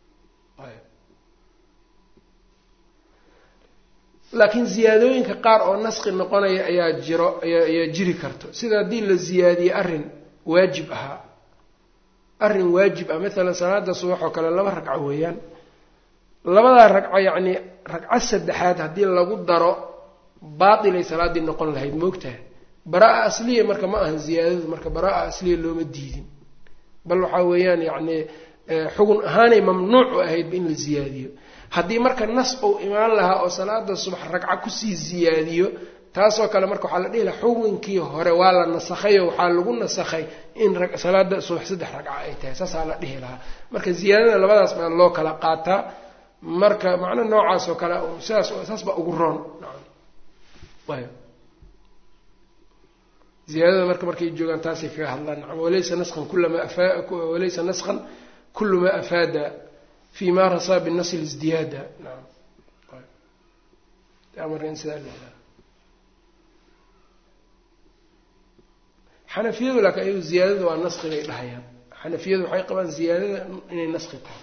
laakiin ziyaadooyinka qaar oo naski noqonaya ayaa jiro ayaa jiri karto sida haddii la ziyaadiye arrin waajib ahaa arrin waajib ah maalan salaada subax oo kale laba ragco weeyaan labadaa ragco yacni ragco saddexaad haddii lagu daro baatilay salaaddii noqon lahayd moogtaha baraa asliya marka ma ahan ziyaadadu marka baraa asliya looma diidin bal waxaa weeyaan yacni xugun ahaanay mamnuuc u ahaydba in la ziyaadiyo haddii marka nas uu imaan lahaa oo salaada subax ragco kusii ziyaadiyo taasoo kale marka waxaa la dhihi lahaa xukunkii hore waa la nasakhay oo waxaa lagu nasakhay in salaada subax saddex ragco ay tahay saasaa la dhihi lahaa marka ziyaadada labadaas baa loo kala qaataa marka macno noocaas oo kale sidaas saas baa ugu roon ziyaadada marka markay joogaan taasay kaga hadlaan nacam walaysa naskan kulama afa walaysa naskan kulu ma afaada fi ma rasaa binasl isdiyaada nacam marka in sidaa la xanafiyadu laakiin ayagu ziyaadada waa naski bay dhahayaan xanafiyadu waxay qabaan ziyaadada inay naski tahay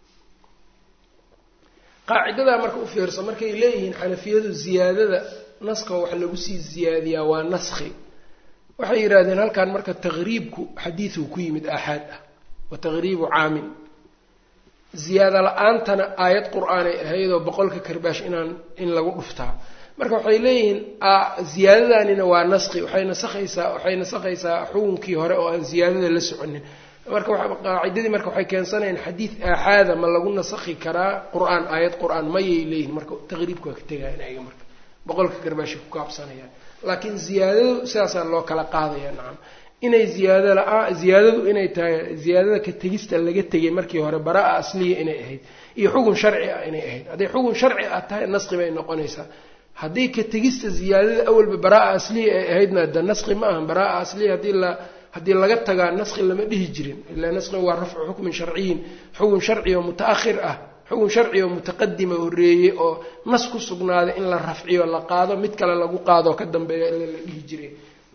qaacidadaa marka u fiirso markay leeyihiin xanafiyadu ziyaadada naska wax lagu sii ziyaadiyaa waa naski waxay yidhahdeen halkan marka taqriibku xadiiduu ku yimid aaxaad ah wa taqriibu caamin ziyaado la-aantana aayad qur-aanay ahaydoo boqolka karbaash inaan in lagu dhuftaa marka waxay leeyihiin ziyaadadanina waa naski waxay nasakhaysaa waxay nasakhaysaa xukunkii hore oo aan ziyaadada la soconin marka qaacidadii marka waxay keensanayaan xadiid aaxaada ma lagu nasakhi karaa qur-aan aayad qur-aan mayay leeyihin marka taqriibka waa ka tegayan ayaga marka boqolka garbaashay ku kaabsanayaan laakiin ziyaadadu sidaasaa loo kala qaadaya nacam inay ziyaado la-aa ziyaadadu inay tahay ziyaadada ka tegista laga tegay markii hore baraa asliya inay ahayd iyo xugun sharci ah inay ahayd hadday xugun sharci ah tahay naski bay noqonaysaa haddii ka tegista ziyaadada awalba baraa asliya ay ahaydna de naski ma ahan baraa asliya haddii la haddii laga tagaa naski lama dhihi jirin ilaa naskiga waa rafcu xukmin sharciyin xugun sharci oo muta-ahir ah xugun sharci oo mutaqadima horreeyey oo nas ku sugnaaday in la rafciyo la qaado mid kale lagu qaado ka dambeeya ila la dhihi jiray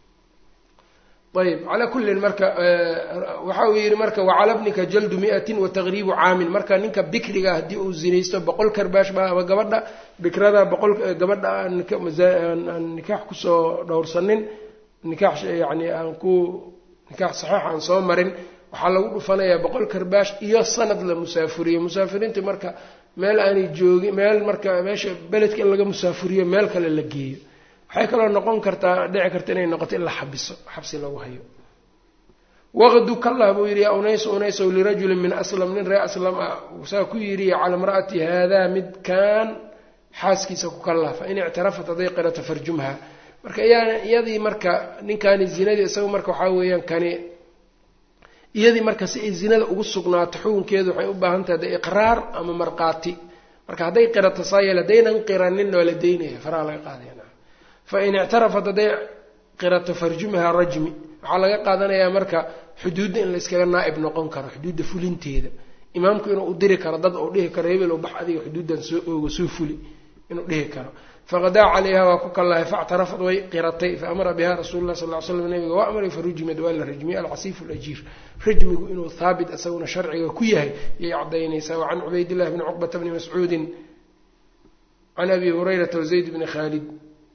ayb calaa kullin marka waxa uu yidhi marka wacala bnika jaldu miatin wa taqriibu caamin marka ninka bikriga haddii uu zinaysto boqol karbaash ba ama gabadha bikrada boqol gabadha aan nikaax kusoo dhowrsanin nikaax yani aan ku nikaax saxiix aan soo marin waxaa lagu dhufanayaa boqol karbaash iyo sanad la musaafuriyo musaafiriinta marka meel aanay joogin meel marka meesha beledka in laga musaafuriyo meel kale la geeyo waxay kaloo noqon kartaa dhici karta inay noqoto in la xabiso xabsi lagu hayo waqdu kallah buu yidhi yaa unayso unaysow lirajulin min aslam nin ree aslam ah saa ku yidhi cala imra'ati haadaa midkaan xaaskiisa ku kallah fa in ictarafat hadday qirato farjumha marka iyadii marka ninkaani zinadii isaga marka waxaa weeyaan kani iyadii marka si ay zinada ugu sugnaato xukunkeedu waxay u baahan tahay de iqraar ama markhaati marka hadday qirato saa yeel haddaynan qiraninna waa la daynaya faraha laga qaadaya fain ictarafat hadday qirato farjumha rajmi waxaa laga qaadanayaa marka xuduudda in layskaga naa'ib noqon karo xuduudda fulinteeda imaamku inuu u diri karo dad uu dhihi karo hebel bax adiga xuduuddan soo oogo soo fuli inuu dhihi karo faqadaa calayha waa ku kallahay factarafad way qiratay faamara biha rasuulu lah sal ly slam nabiga waa amray farujimad waa la rajmiyey alcasiifu lajiir rajmigu inuu haabit isaguna sharciga ku yahay yay cadaynaysaa wacan cubaydillahi bni cuqbata bni mascuudin can abi hurayrata wazayd bni khaalid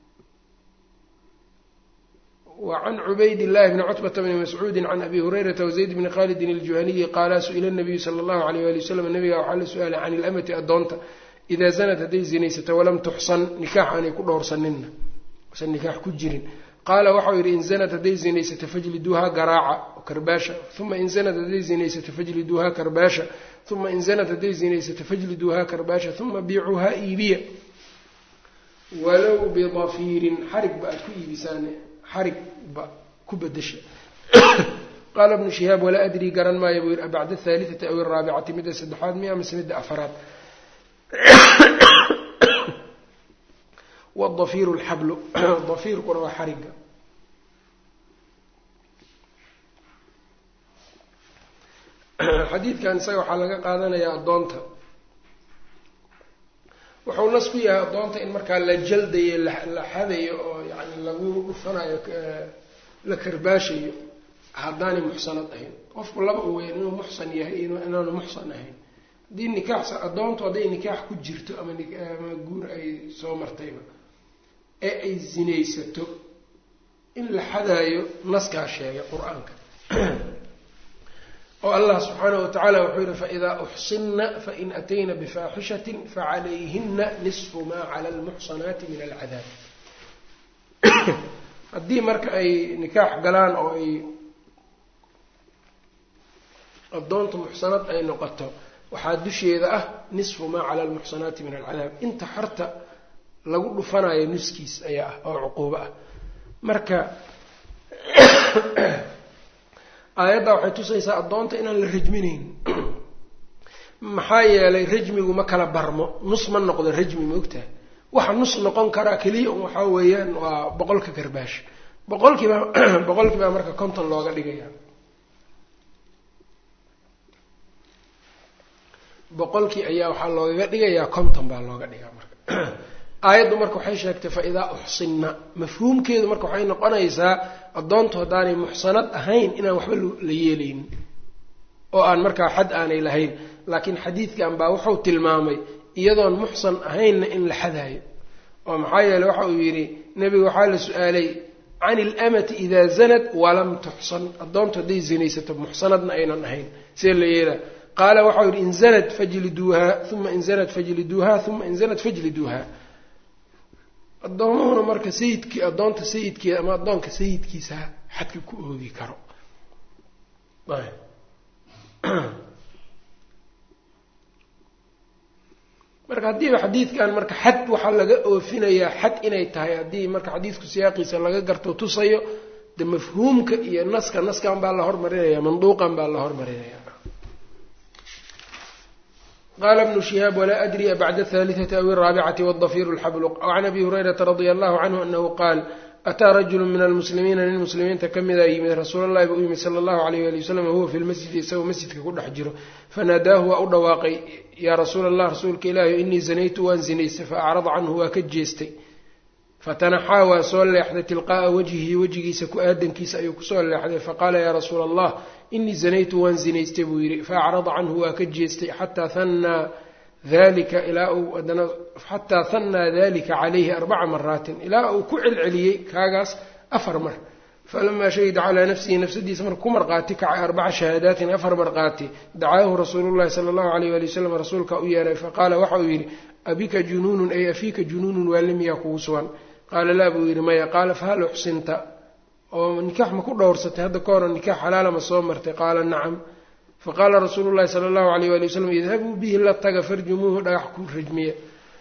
وعن عبيد الله بن cتبة بن مسعوud عن أbي هريرة وزيد بن khالد الجuهني qاala suئل النبي slى الlه عليه وaلي وسلم نبga waxaa la su-aalay can الأmti adoonta إida زنت hadday zinaysato وlam تxصن نikاx aanay ku dhowrsanina usan nikaax ku jirin qaala waxau yidhi in zanad hadday zinaysato fajliduuhaa garaaca karbaasha uma in zanad hadday zinaysato fajliduuhaa karbaasha uma in zanad hadday zinaysato fajliduuhaa karbaasha uma biicuuhaa iibiya walow bidafiirin xarig ba aad ku iibisaan xarig ba ku bedesha qaala bnu shihaab walaa adrii garan maayo buu yidhi abacda athaalithati aw araabicati midda saddexaad miya mise midda afaraad wadafiiru lxablu dafiirkuna waa xariga xadiidkan isaga waxaa laga qaadanayaa addoonta wuxuu nas ku yahay addoonta in markaa la jaldayo la xadayo oo yani lagu dhufanayo la karbaashayo haddaanay muxsanad ahayn qofku laba u weyn inuu muxsan yahay inaanu muxsan ahayn haddii nikaax addoontu hadday nikaax ku jirto ama ama guur ay soo martayba ee ay zinaysato in la xadaayo naskaa sheegay qur-aanka oo allah subxaanahu watacaala wuxuu yihi faidaa uxsinna fain atayna bifaaxishatin facalayhina nisfu maa cala almuxsanaati min alcadaab haddii marka ay nikaax galaan oo ay addoonta muxsanad ay noqoto waxaa dusheeda ah nisfu maa cala almuxsanaati min alcadaab inta xorta lagu dhufanayo nuskiis ayaa ah oo cuquubo ah marka aayadda waxay tusaysaa addoonta inaan la rajminayn maxaa yeelay rajmigu ma kala barmo nus ma noqdo rajmi maogtaha waxa nus noqon karaa keliya un waxaa weeyaan waa boqolka karbaash boqolkiiba boqolkiibaa marka konton looga dhigaya boqolkii ayaa waxaa loogaga dhigayaa konton baa looga dhigaa marka aayaddu marka waxay sheegtay fa idaa uxsinna mafhuumkeedu marka waxay noqonaysaa addoontu haddaanay muxsanad ahayn inaan waxba la yeelaynin oo aan markaa xad aanay lahayn laakiin xadiidkan baa wuxuu tilmaamay iyadoon muxsan ahaynna in la xadaayo oo maxaa yeele waxa uu yidhi nebiga waxaa la su-aalay can ilamati idaa zanad walam tuxsan addoontu hadday zinaysato muxsanadna aynan ahayn see la yeelaa qaala waxau yidhi in zanad fajliduuhaa uma in zanad fajliduuhaa uma in zanad fajliduuhaa addoomuhuna marka sayidkii addoonta sayidkeeda ama addoonka sayidkiisa xadka ku oogi karo marka haddiiba xadiidkan marka xad waxaa laga oofinayaa xad inay tahay haddii marka xadiidku siyaaqiisa laga garto tusayo de mafhuumka iyo naska naskan baa la hormarinaya manduuqan baa la hormarinaya qala bnu shihaab walaa adri bacda athalitati aw araabicati wadafiru lxabluq can abi hurayrata radia allahu canhu anahu qaal ataa rajulu min almuslimiina nin muslimiinta ka mida yimid rasuulallahi buu u yimid sala allahu alayh ali wasalam wahuwa fi lmasjidi isagoo masjidka ku dhex jiro fanaadaahu waa u dhawaaqay yaa rasuula allah rasuulka ilaahi inii zanaytu waan zinaystay fa acrada canhu waa ka jeestay fatanaxaa waa soo leexday tilqaa'a wajhihi wejigiisa ku aadankiisa ayuu kusoo leexday faqaala yaa rasuula allah inii zanaytu waan zinaystay buu yidhi faacrada canhu waa ka jeestay xataa hannaa dalika ilaa uu adana xataa hannaa dalika calayhi arbaca maraatin ilaa uu ku celceliyey kaagaas afar mar falamaa shahida calaa nafsihi nafsadiisa marka ku marqaati kacay arbaca shahaadaatin afar marqaati dacaahu rasuulu llahi sala allahu alayh wali wasalam rasuulka u yeeray faqaala waxa uu yidhi abika junuunun ay afiika junuunun waali miyaa kugu sugan qaala laa buu yidhi maya qaala fahal uxsinta oo nikaax ma ku dhowrsatay hadda ka hore nikaax xalaala ma soo martay qaala nacam faqaala rasuulu llahi sala allahu alayh wali wasalam idhabuu bihi la taga farjumuuhu dhagax ku rajmiya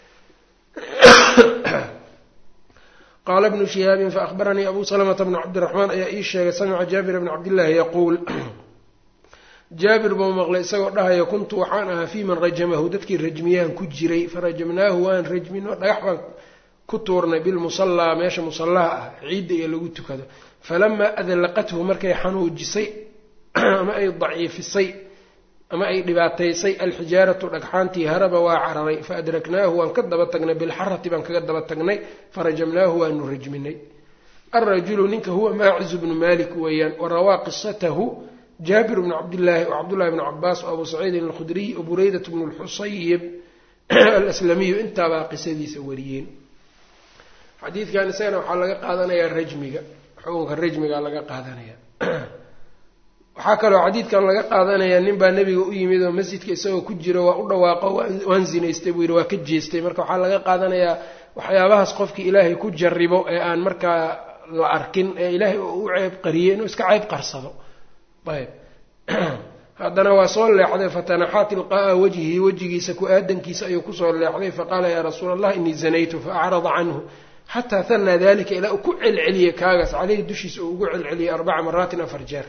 qaala bnu shihaabin faahbaranii abu salamata bnu cabdiraxmaan ayaa ii sheegay samica jaabira bni cabdillaahi yaquul jaabir buu maqlay isagoo dhahaya kuntu waxaan ahaa fii man rajamahu dadkii rajmiyahan ku jiray farajamnaahu waan rajmino dhagax baan ku tuurnay bilmusallaa meesha musallaha ah ciidda iyo lagu tukado falamaa adlaqathu markay xanuujisay ama ay daciifisay ama ay dhibaataysay alxijaaratu dhagxaantii haraba waa cararay faadraknaahu waan ka daba tagnay bilxarati baan kaga daba tagnay farajamnaahu waanu rajminay alrajulu ninka huwa maacizu bnu malik weeyaan warawaa qisatahu jaabir bnu cabdillaahi o cabdullahi bnu cabaas o abu saciidin alkhudriy o bureydat bnu lxusayib alaslamiyu intaabaa qisadiisa wariyeen xadiidkan isagana waxaa laga qaadanayaa rajmiga xukunka rajmiga laga qaadanaya waxaa kaloo xadiidkan laga qaadanayaa nin baa nebiga u yimid oo masjidka isagoo ku jiro waa u dhawaaqo waan zinaystay buu yidhi waa ka jeestay marka waxaa laga qaadanayaa waxyaabahaas qofkii ilaahay ku jaribo ee aan markaa la arkin ee ilaahay u ceeb qariyey inuu iska ceeb qarsado ayb haddana waa soo leexday fatanaxaa tilqaa'a wajhihi wejigiisa ku aadankiisa ayuu kusoo leexday faqaala yaa rasuula allah inii zanaytu faacrada canhu xataa hanaa dalika ilaa uu ku celceliyey kaagaas caleyhi dushiisa uu ugu celceliyey arbaca maraatin afar jeer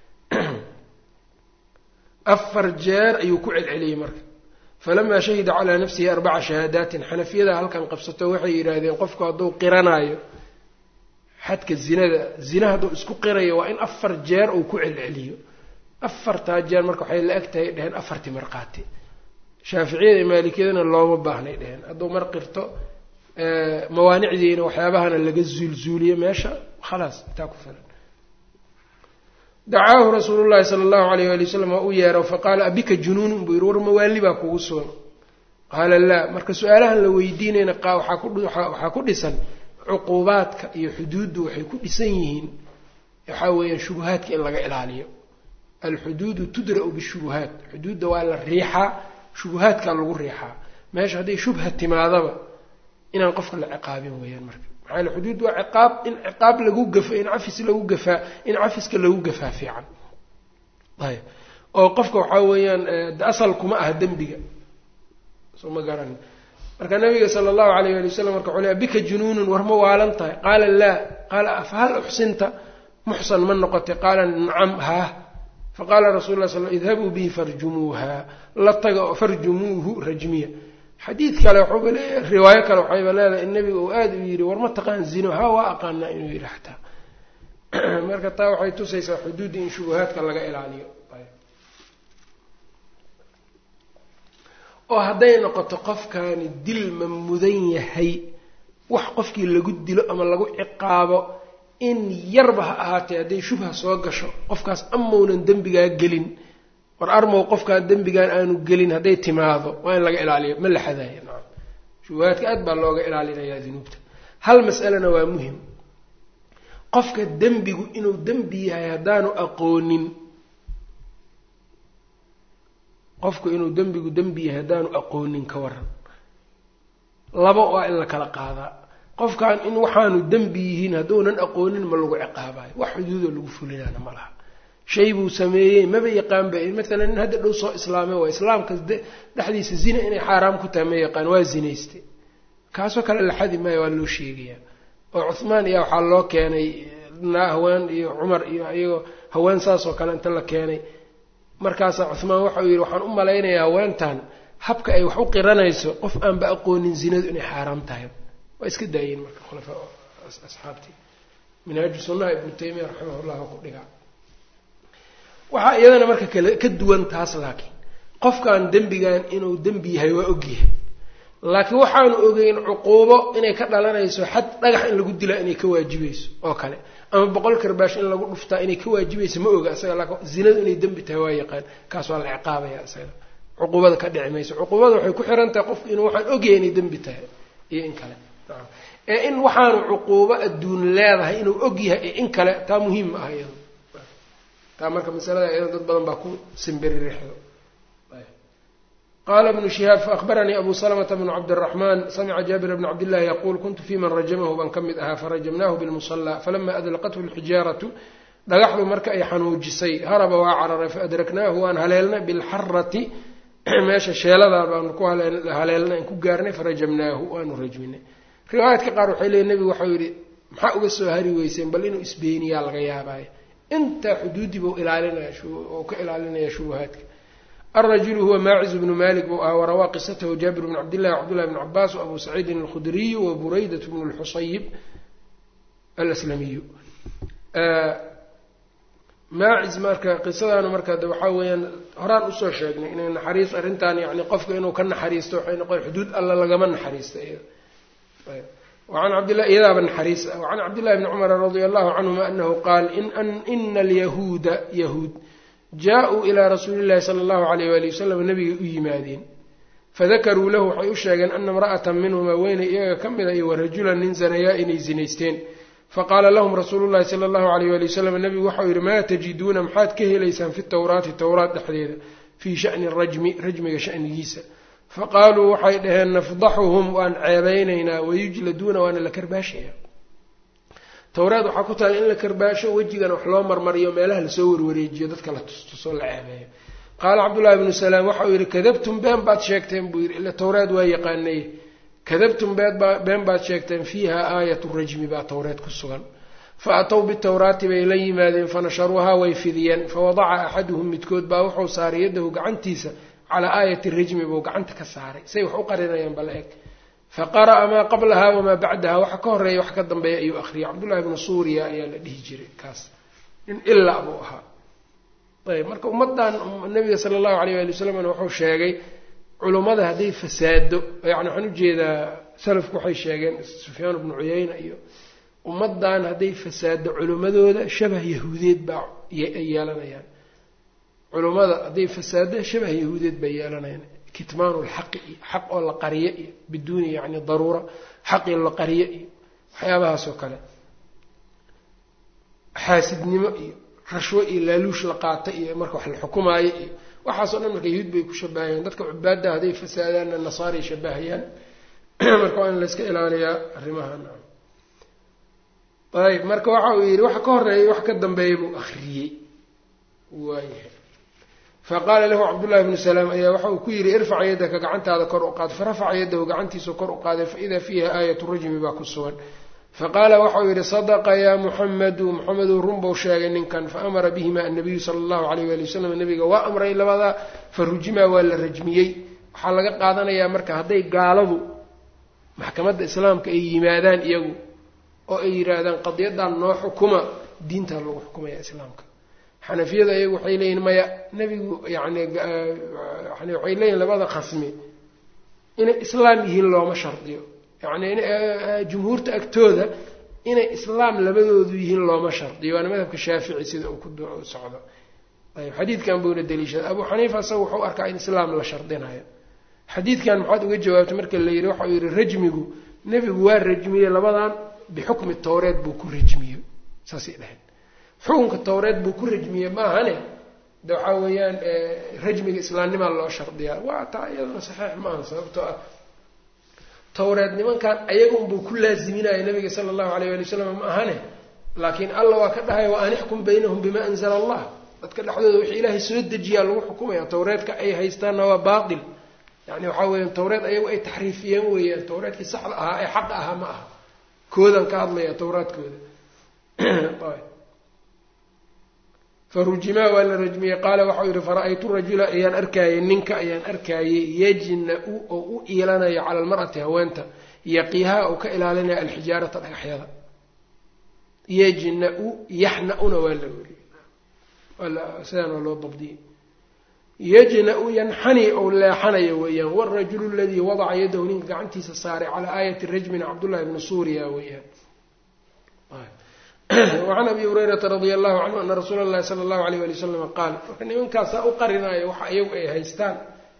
afar jeer ayuu ku celceliyey marka falamaa shahida calaa nafsihi arbaca shahaadaatin xanafiyada halkan qabsato waxay yidhaahdeen qofku hadduu qiranaayo xadka zinada zina hadduu isku qirayo waa in afar jeer uu ku celceliyo afartaa jeer marka waxay la eg tahay dheheen afartii marqaati shaaficiyada iyo maalikiyadana looma baahnay dheheen hadduu mar qirto mawaanicdiina waxyaabahana laga zuulzuuliyo meesha khalaas intaa ku filan dacaahu rasuulu llahi sala allahu alayh wali wasalam waa u yeero faqaala abika junuunun buu yidhi war mawaali baa kugu sugan qaala laa marka su-aalahan la weydiinayna waxaa ku dhisan cuquubaadka iyo xuduuddu waxay ku dhisan yihiin waxaa weeyaan shubuhaadka in laga ilaaliyo alxuduudu tudra'u bishubuhaat xuduudda waa la riixaa shubuhaadkaa lagu riixaa meesha hadday shubha timaadaba inaan qofka la ciqaabin weeyaan marka maxaa yale xuduud waa ciqaab in ciqaab lagu gafo in cafis lagu gafaa in cafiska lagu gafaa fiican ayb oo qofka waxaa weeyaan de asal kuma aha dembiga soo ma garan marka nabiga sala allahu alayh ali wasalam marka wuxuu le bika junuunun war ma waalan tahay qaala laa qaala afahal uxsinta muxsan ma noqotay qaala nacam haah faqaala rasul la sl idhabuu bihi farjumuuha la taga oo farjumuuhu rajmiya xadiid kale waxuuba leeyahay riwaayo kale waxayba leedahay in nabiga uu aada u yidhi war ma taqaan zino ha waa aqaanaa inuu yidhi xataa marka taa waxay tusaysaa xuduudda in shubuhaadka laga ilaaliyo oo hadday noqoto qofkaani dil ma mudan yahay wax qofkii lagu dilo ama lagu ciqaabo in yarba ha ahaatee hadday shubha soo gasho qofkaas amaunan dembigaa gelin war armow qofkaan dembigaan aanu gelin hadday timaado waa in laga ilaaliyo ma la xadaayo nacam shubahaadka aad baa looga ilaalinayaa dunuubta hal mas'alena waa muhim qofka dembigu inuu dembi yahay haddaanu aqoonin qofku inuu dembigu dembi yahay haddaanu aqoonin ka waran laba waa in la kala qaadaa qofkan in waxaanu dembi yihiin hadduunan aqoonin ma lagu ciqaabayo wax xuduudoo lagu fulinaana ma laha shay buu sameeyey maba yaqaanba maalan nin hadda dhow soo islaamay waa islaamka dhexdiisa zina inay xaaraam ku tahay ma yaqaan waa zinaystay kaasoo kale la xadi maayo waa loo sheegayaa oo cuhmaan iyo waxaa loo keenay haween iyo cumar iyo iyagoo haween saas oo kale inta la keenay markaasaa cuhmaan waxau yidhi waxaan u malaynayaa haweentan habka ay wax u qiranayso qof aanba aqoonin zinadu inay xaaraam tahay waa iska daayeen marka khulafa asxaabtii minhaaju sunnaha ibnu taymiya raximah llah ku dhigaa waxaa iyadana marka kale ka duwan taas laakiin qofkan dembigan inuu dembi yahay waa ogyahay laakiin waxaanu ogeyn cuquubo inay ka dhalanayso xad dhagax in lagu dilaa inay ka waajibayso oo kale ama boqol karbaash in lagu dhuftaa inay ka waajibayso ma oga isaga laakiin zinadu inay dembi tahay waa yaqaan kaas waa la ciqaabaya isaga cuquubada ka dhici mayso cuquubada waxay ku xiran tahay qofku inuu waxaan ogyahay inay dembi tahay iyo in kale ee in waxaanu cuquubo adduun leedahay inuu og yahay iyo in kale taa muhiim ma aha iyado taa marka masalada iyado dad badan baa ku simbiririxdo qala bnu shihaab faahbaranii abu salamata bnu cabdiraxman samica jaabir bn cabdillahi yaquul kuntu fi man rajamahu baan ka mid ahaa farajamnahu bilmusala falama adlaqathu lxijaaratu dhagaxdu marka ay xanuujisay haraba waa cararay faadraknaahu waan haleelnay bilxarati meesha sheeladaa baanu ku haleelnay aan ku gaarnay farajamnaahu waanu rajminay riwaayaadka qaar waxay leeyiin nebigu waxau yidhi maxaa uga soo hari weyseen bal inuu isbeeniyaa laga yaabaayo intaa xuduudii buu ilaalinaya oo ka ilaalinaya shubuhaadka alrajulu huwa maaciz bnu malik buu ahaa warawaa qisatahu jaabir bn cabdillahi wcabdullahi bn cabaas waabuu saciidin alkhudriyu wa buraydat bnu lxusayib alaslamiyu maaciz marka qisadaanu marka de waxaa weeyaan horaan usoo sheegnay inay naxariis arrintan yani qofka inuu ka naxariisto waxay noqon xuduud alla lagama naxariista an cabdla iyadaaba naxariis ah wacan cabdillahi bni cumara radia allahu canhuma anahu qaal ina alyahuuda yahuud jaa-uu ilaa rasuuli llahi sala allahu alayh wali wasalam nabigay u yimaadeen fadakaruu lahu waxay u sheegeen ana imra'atan minhuma weynay iyaga ka mida iyo warajulan nin zanayaa inay zinaysteen faqaala lahum rasuulu llahi sala allahu alayh wali wasalam nabigu waxau yihi maa tajiduuna maxaad ka helaysaan fi tawraati towraat dhexdeeda fii shani rajmi rajmiga shanigiisa faqaaluu waxay dhaheen nafdaxuhum waan ceebeynaynaa wayujladuuna waana la karbaashaya towraad waxaa ku tahay in la karbaasho wejigana wax loo marmariyo meelaha lasoo warwareejiyo dadka la tustusoo la ceebeeyo qaala cabdullahi bnu salaam waxau yihi kadabtum been baad sheegteen buu yidhi ila towraad waa yaqaanay kadabtum been baad sheegteen fiiha aayatu rajmi baa towreed ku sugan fa atow bitowraati bay la yimaadeen fanasharuuhaa way fidiyeen fawadaca axaduhum midkood baa wuxuu saaray yadahu gacantiisa calaa aayati rajmi buu gacanta ka saaray say wax u qarinayaan bala eg fa qara'a maa qablaha wamaa bacdaha waxa ka horeeya wax ka dambeeya ayuu akhriyay cabdullahi bnu suuriya ayaa la dhihi jiray kaas nin ilaa buu ahaa ayb marka ummaddan nabiga sala allahu alayh waali wasalamna wuxuu sheegay culummada hadday fasaado yani waxaan ujeedaa salafku waxay sheegeen sufyaan bnu cuyayna iyo ummaddan hadday fasaado culimmadooda shabah yahuudeed baa ay yeelanayaan culummada hadday fasaado shabah yahuudeed bay yeelanayaan kitmaanu lxaqi iyo xaq oo la qariyo iyo biduuni yani daruura xaqii la qariyo iyo waxyaabahaas oo kale xaasidnimo iyo rashwo iyo laaluush la qaata iyo marka wax la xukumaayo iyo waxaasoo dhan marka yahuud bay ku shabahayaan dadka cubaadda hadday fasaadaanna nasaaray shabahayaan marka waa in layska ilaaliyaa arrimahan ayb marka waxa uu yidhi waxa ka horeeyay wax ka dambeeya buu akriyey waayahay faqaala lahu cabdullahi bnu salaam ayaa waxa uu ku yidhi irfac yaddaka gacantaada kor u qaad farafaca yadahu gacantiisu kor u qaaday faidaa fiiha aayatu rajmi baa ku sugan faqaala waxau yidhi sadaqa yaa muxamedu muxameduu runbuu sheegay ninkan faamara bihima annabiyu sala allahu alayh wali wasalam nabiga waa amray labadaa fa rujimaa waa la rajmiyey waxaa laga qaadanayaa marka hadday gaaladu maxkamadda islaamka ay yimaadaan iyagu oo ay yidhaahdaan qadiyadan noo xukuma diintaa lagu xukumaya islaamka xanafiyada iyagu waxay leeyihin maya nebigu yani yani waxay leeyihin labada khasmi inay islaam yihiin looma shardiyo yani jumhuurta agtooda inay islaam labadoodu yihiin looma shardiyo waana madhabka shaafici sida uu ku socdo ayb xadiidkan buuna daliishada abu xaniifa isaga wuxuu arkaa in islaam la shardinayo xadiidkan maxaad uga jawaabtay marka la yidhi waxau yihi rajmigu nebigu waa rajmiyey labadan bixukmi towreed buu ku rajmiye saasay dhaheen xukunka towreed buu ku rajmiyey maahane de waxaa weeyaan rajmiga islaamnimaa loo shardiyaa waa taa iyadana saxiix maaha sababtoo ah towreed nimankan ayagunbuu ku laaziminaya nabiga sala allahu alayh ali wasalam ma ahane laakiin alla waa ka dhahay wa an ixkum baynahum bima anzala allah dadka dhexdooda wixii ilaahay soo dejiyaa lagu xukumaya tawreedka ay haystaanna waa baatil yani waxaa weeyaan tawreed ayagu ay taxriifiyeen weeyaan tawreedkii saxda ahaa ee xaqa ahaa ma aha koodan ka hadlaya tawraadkooda farujimaa waa la rajmiyey qaala waxau yihi fara-aytu rajula ayaan arkaayey ninka ayaan arkaayey yajna-u oo u iilanayo cala almar'ati haweenta yaqiihaa oo ka ilaalinaya alxijaarata dhagaxyada yajna-u yaxna-una waa la weriyey sidaan waa loo dabdiyey yajna-u yanxani ou leexanayo weeyaan wاrajulu aladii wadaca yadahu ninka gacantiisa saaray calaa aayati rajmina cabdullahi bni suuriya weeyaan wacan abi hurayrata radia allahu canhu ana rasuula اllahi sala allahu alayh ali wasalam qaal marka nimankaasaa u qarinaayo waxa iyagu ay haystaan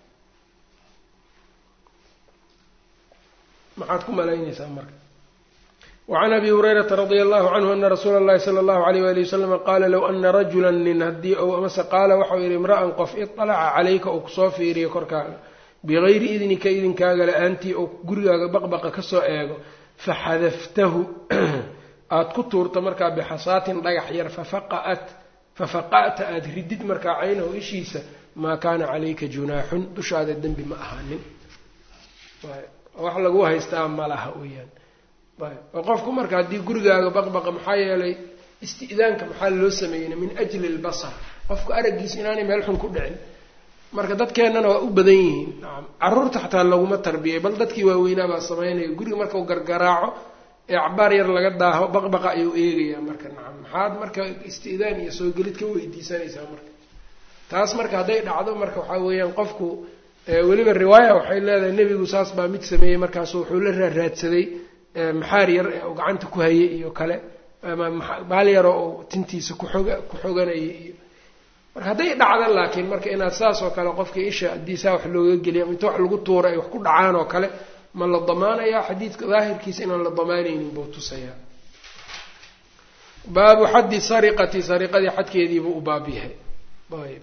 maxaad ku malaynaysaa marka wacan abi hurayrata radia allahu canhu ana rasuula اllahi sala allahu alayh wali wasalama qaala low ana rajula nin haddii ou amase qaala waxau yihi imra'an qof iطalaca calayka ou kusoo fiiriyo korkaaga bigayri idnika idinkaaga la-aantii ou gurigaaga baqbaqa kasoo eego faxadaftahu aada ku tuurto markaa bixasaatin dhagax yar fafaqaat fafaqa'ta aada ridid markaa caynahu ishiisa maa kaana calayka junaaxun dushaada dembi ma ahaanin wax lagu haystaa ma laha weyaan oo qofku marka haddii gurigaaga baqbaqa maxaa yeelay isti'daanka maxaa loo sameeyey min ajli lbasar qofku araggiisa inaanay meel xun ku dhicin marka dadkeennana waa u badan yihiin nacam carruurta xataa laguma tarbiyay bal dadkii waaweynaabaa samaynaya guriga markau gargaraaco ee cabaar yar laga daaho baqbaqa ayuu eegayaa marka nacam maxaad marka isti'daan iyo soo gelid ka weydiisanaysaa marka taas marka hadday dhacdo marka waxaa weeyaan qofku weliba riwaaya waxay leedahay nebigu saas baa mid sameeyey markaasu wuxuu la raaraadsaday maxaar yar ee uu gacanta ku hayay iyo kale ama baal yaroo uu tintiisa kuxoga ku xoganayay iyo marka hadday dhacda laakiin marka inaad saas oo kale qofkii isha haddii saa wax looga geliya inta wax lagu tuura ay wax ku dhacaan oo kale ma la damaanayaa xadiidka daahirkiisa inaan la damaanaynin buu tusayaa baabu xaddi sariqati sariqadii xadkeediibuu u baab yahay ayb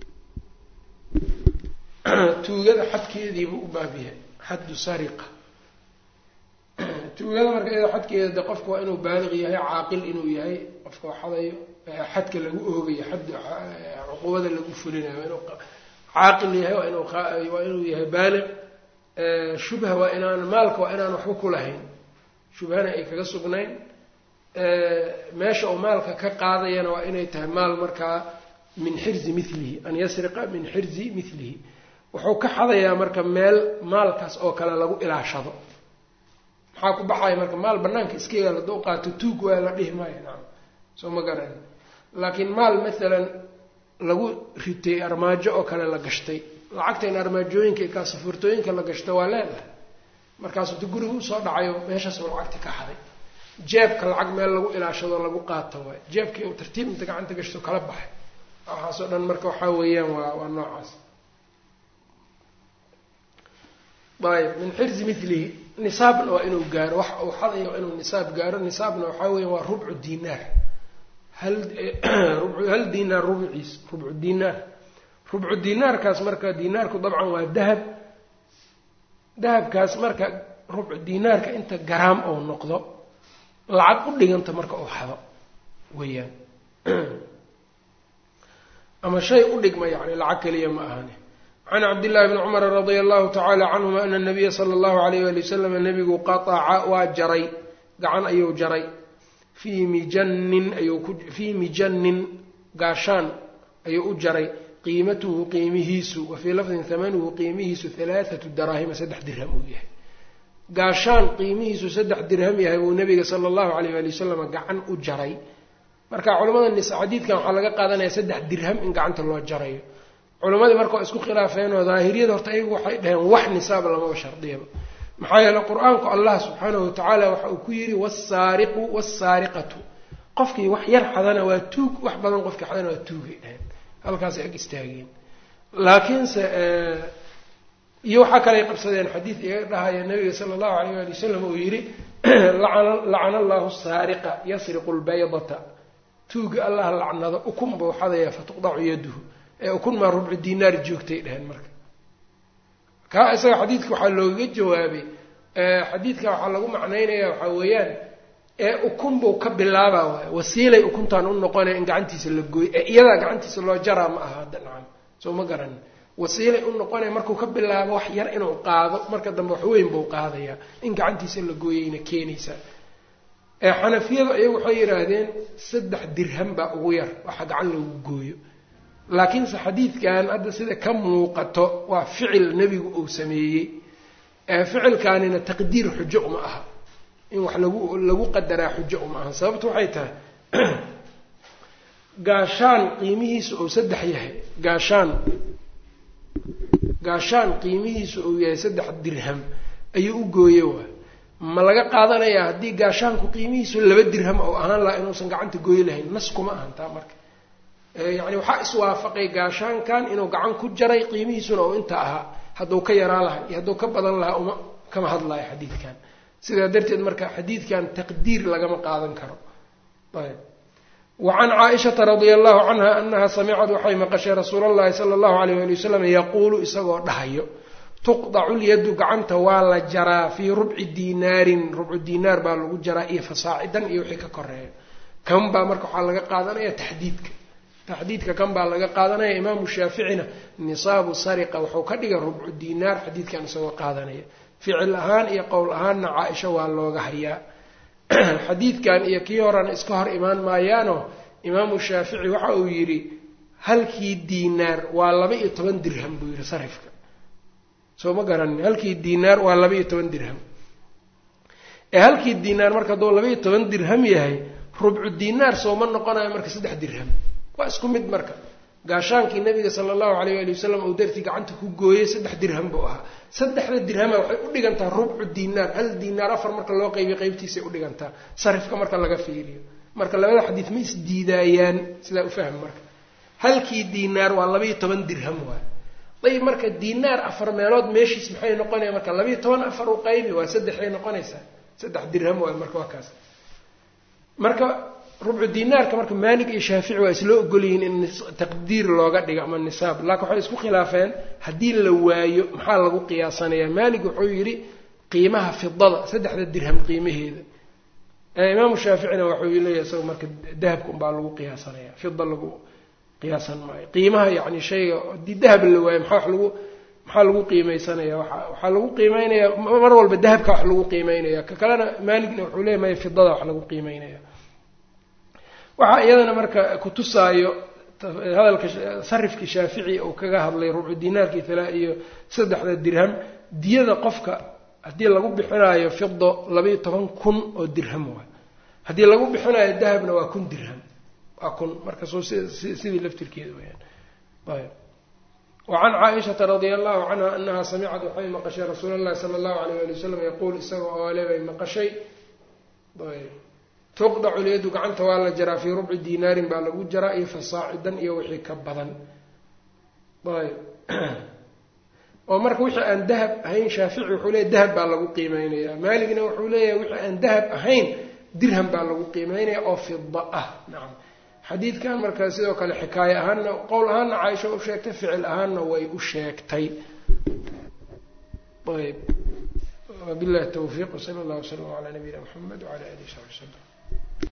tuugada xadkeediibuu u baab yahay xaddu sariqa tuugada marka iyada xadkeeda de qofka waa inuu baaliq yahay caaqil inuu yahay qofka waxadayo xadka lagu oogayo xad cuqubada lagu fulinayo waa inuu caaqil yahay waa inuu waa inuu yahay baaliq shubha waa inaan maalka waa inaan waxba ku lahayn shubhana ay kaga sugnayn meesha uu maalka ka qaadayana waa inay tahay maal markaa min xirzi milihi an yasriqa min xirzi milihi wuxuu ka xadayaa marka meel maalkaas oo kale lagu ilaashado maxaa ku baxaya marka maal banaanka iska yaal hadduu qaato tuug waa la dhihi maayo nacam soo ma garan laakiin maal maalan lagu ritay armaajo oo kale la gashtay lacagtan armaajooyinka kaasafurtooyinka la gashto waa leedahay markaasuu ta guriga usoo dhacayo meeshaasuu lacagti ka xaday jeebka lacag meel lagu ilaashado lagu qaato waay jeebkii uu tartiib inta gacanta gashto kala baxay waxaasoo dhan marka waxaa weeyaan waa waa noocaas ayb min xirzi milihi nisaabna waa inuu gaaro wax uu xadayo waa inuu nisaab gaaro nisaabna waxaa weya waa rubcu dinaar hal hal dinaar rubciis rubcu dinaar rubcu dinaarkaas marka dinaarku dabcan waa dahab dahabkaas marka rubcu dinaarka inta garaam ou noqdo lacag u dhiganta marka uu xado weeyaan ama shay u dhigma yani lacag keliya ma ahani can cabdillahi bni cumara radia allahu tacaala canhuma ana nabiya sala allahu alayh wali wasalam nabigu qataca waa jaray gacan ayuu jaray fii mijannin ayuu ku fii mijannin gaashaan ayuu u jaray qiimatuhu qiimihiisu wa fii lafdin hamanuhu qiimihiisu halaathatu daraahima saddex dirham uu yahay gaashaan qiimihiisu saddex dirham yahay buu nabiga sala allahu alayh wali wasalam gacan u jaray marka culamada nis xadiidkan waxaa laga qaadanaya saddex dirham in gacanta loo jarayo culammadii marka waa isku khilaafeen oo daahiriyada horta ayagu waxay dhaheen wax nisaab lamaba shardiyaba maxaa yeele qur-aanku allah subxaanahu watacaala waxa uu ku yidhi wasaariqu wasaariqatu qofkii wax yar xadana waa tuug wax badan qofkii xadana waa tuugay dhaheen halkaasay ag istaageen laakiinse iyo waxaa kaley qabsadeen xadiid iga dhahaya nabiga sala allahu alayh ali wasalam uu yidhi lacana allahu saariqa yasriqu lbaydata tuuga allah lacnado ukun buu xadaya fatuqdacu yaduhu ee ukun maa rubcu dinaar joogtay dheheen marka kaa isaga xadiidka waxaa loogaga jawaabay xadiidka waxaa lagu macnaynaya waxaa weeyaan ee ukun buu ka bilaabaa waay wasiilay ukuntaan u noqonaya in gacantiisa la gooyo ee iyadaa gacantiisa loo jaraa ma aha hadda nacam soo ma garanin wasiilay u noqonaya markuu ka bilaabo wax yar inuu qaado marka dambe wax weyn buu qaadayaa in gacantiisa la gooyayna keenaysaa ee xanafiyadu iyagu waxay yidhaahdeen saddex dirham baa ugu yar waxa gacan lagu gooyo laakiinse xadiidkan hadda sida ka muuqato waa ficil nebigu uu sameeyey ee ficilkaanina taqdiir xujo uma aha in wax lagu lagu qadaraa xujo uma aha sababtu waxay tahay gaashaan qiimihiisu uu saddex yahay gaashaan gaashaan qiimihiisu uu yahay saddex dirham ayuu u gooye waa ma laga qaadanayaa haddii gaashaanku qiimihiisu laba dirham oo ahaan lahaa inuusan gacanta gooyi lahayn nas kuma ahan taa marka yacni waxaa iswaafaqay gaashaankan inuu gacan ku jaray qiimihiisuna uu inta ahaa hadduu ka yaraa lahaa iyo hadduu ka badan lahaa uma kama hadlayo xadiidkan sidaa darteed marka xadiidkan taqdiir lagama qaadan karo ayb wacan caaishata radia allahu canha anaha samicad waxay maqashay rasuul allahi sala allahu alayh ali wasalam yaquulu isagoo dhahayo tuqdacu lyadu gacanta waa la jaraa fii rubci diinaarin rubcu diinaar baa lagu jaraa iyo fasaacidan iyo wixii ka koreeya kan baa marka waxaa laga qaadanaya taxdiidka taxdiidka kan baa laga qaadanaya imaamu shaaficina nisaabu sariqa wuxuu ka dhigay rubcu diinaar xadiidkan isagoo qaadanaya ficil ahaan iyo qowl ahaanna caa-isha waa looga hayaa xadiidkan iyo kii horena iska hor imaan maayaano imaamu shaafici waxa uu yidhi halkii diinaar waa laba iyo toban dirham buu yidhi sarifka soo ma garanin halkii diinaar waa laba iyo toban dirham ee halkii diinaar marka hadduu laba iyo toban dirham yahay rubcu diinaar sooma noqonayo marka saddex dirham waa isku mid marka gaashaankii nabiga sala allahu alayh ali wasalam uu dartii gacanta ku gooyey saddex dirham buu ahaa saddexda dirhama waxay u dhigantaa rubcu diinaar hal diinaar afar marka loo qaybiyo qaybtiisay u dhigantaa sarifka marka laga fiiriyo marka labada xadiid ma isdiidaayaan sidaa ufaham marka halkii diinaar waa labaiyo toban dirham waay ayb marka diinaar afar meelood meeshiis maxay noqonaya marka labaiyo toban afar u qaybi waa saddexay noqonaysaa saddex dirham waay marka waa kaas marka rubcu diinaarka marka maalig iyo shaafici waa isloo ogolyihiin in taqdiir looga dhigo ama nisaab laakiin waxay isku khilaafeen haddii la waayo maxaa lagu qiyaasanayaa maalig wuxuu yidhi qiimaha fidada saddexda dirham qiimaheeda imaamu shaaficina waxuu leeyahay isaga marka dahabka unbaa lagu qiyaasanaya fida lagu qiyaasan maayo qiimaha yani shayga haddii dahab la waayo maxaa wax lagu maxaa lagu qiimeysanaya waa waxaa lagu qiimeynaya mar walba dahabka wax lagu qiimeynaya ka kalena maaligna wuxuu leeya maya fidada wax lagu qiimeynaya waxaa iyadana marka kutusaayo hadalka sarifkii shaafici uu kaga hadlay rubcu dinaarkii tala iyo saddexda dirham diyada qofka haddii lagu bixinaayo fido labaiyo toban kun oo dirham waay haddii lagu bixinayo dahabna waa kun dirham waa kun marka soo sidii laftirkeeda weyaan ayb wacan caaishata radia allahu canha anaha samicad waxay maqashay rasuul allahi sala allahu alayh ali wasalam yaquul isaga oo ale bay maqashay ayb tuqdacu lyadu gacanta waa la jaraa fii rubci diinaarin baa lagu jaraa iyo fasaacidan iyo wixii ka badan ayb oo marka wixii aan dahab ahayn shaafici wuxuu leeyahy dahab baa lagu qiimeynaya maaligna wuxuu leeyahay wixii aan dahab ahayn dirham baa lagu qiimeynaya oo fida ah nacam xadiidkan marka sidoo kale xikaaye ahaanna qowl ahaanna caaisha u sheegtay ficil ahaanna way u sheegtay ayb wabillahi tawfiiq wsala allah wslam calaa nabiyina mxamed wcala alihi saxbi wslm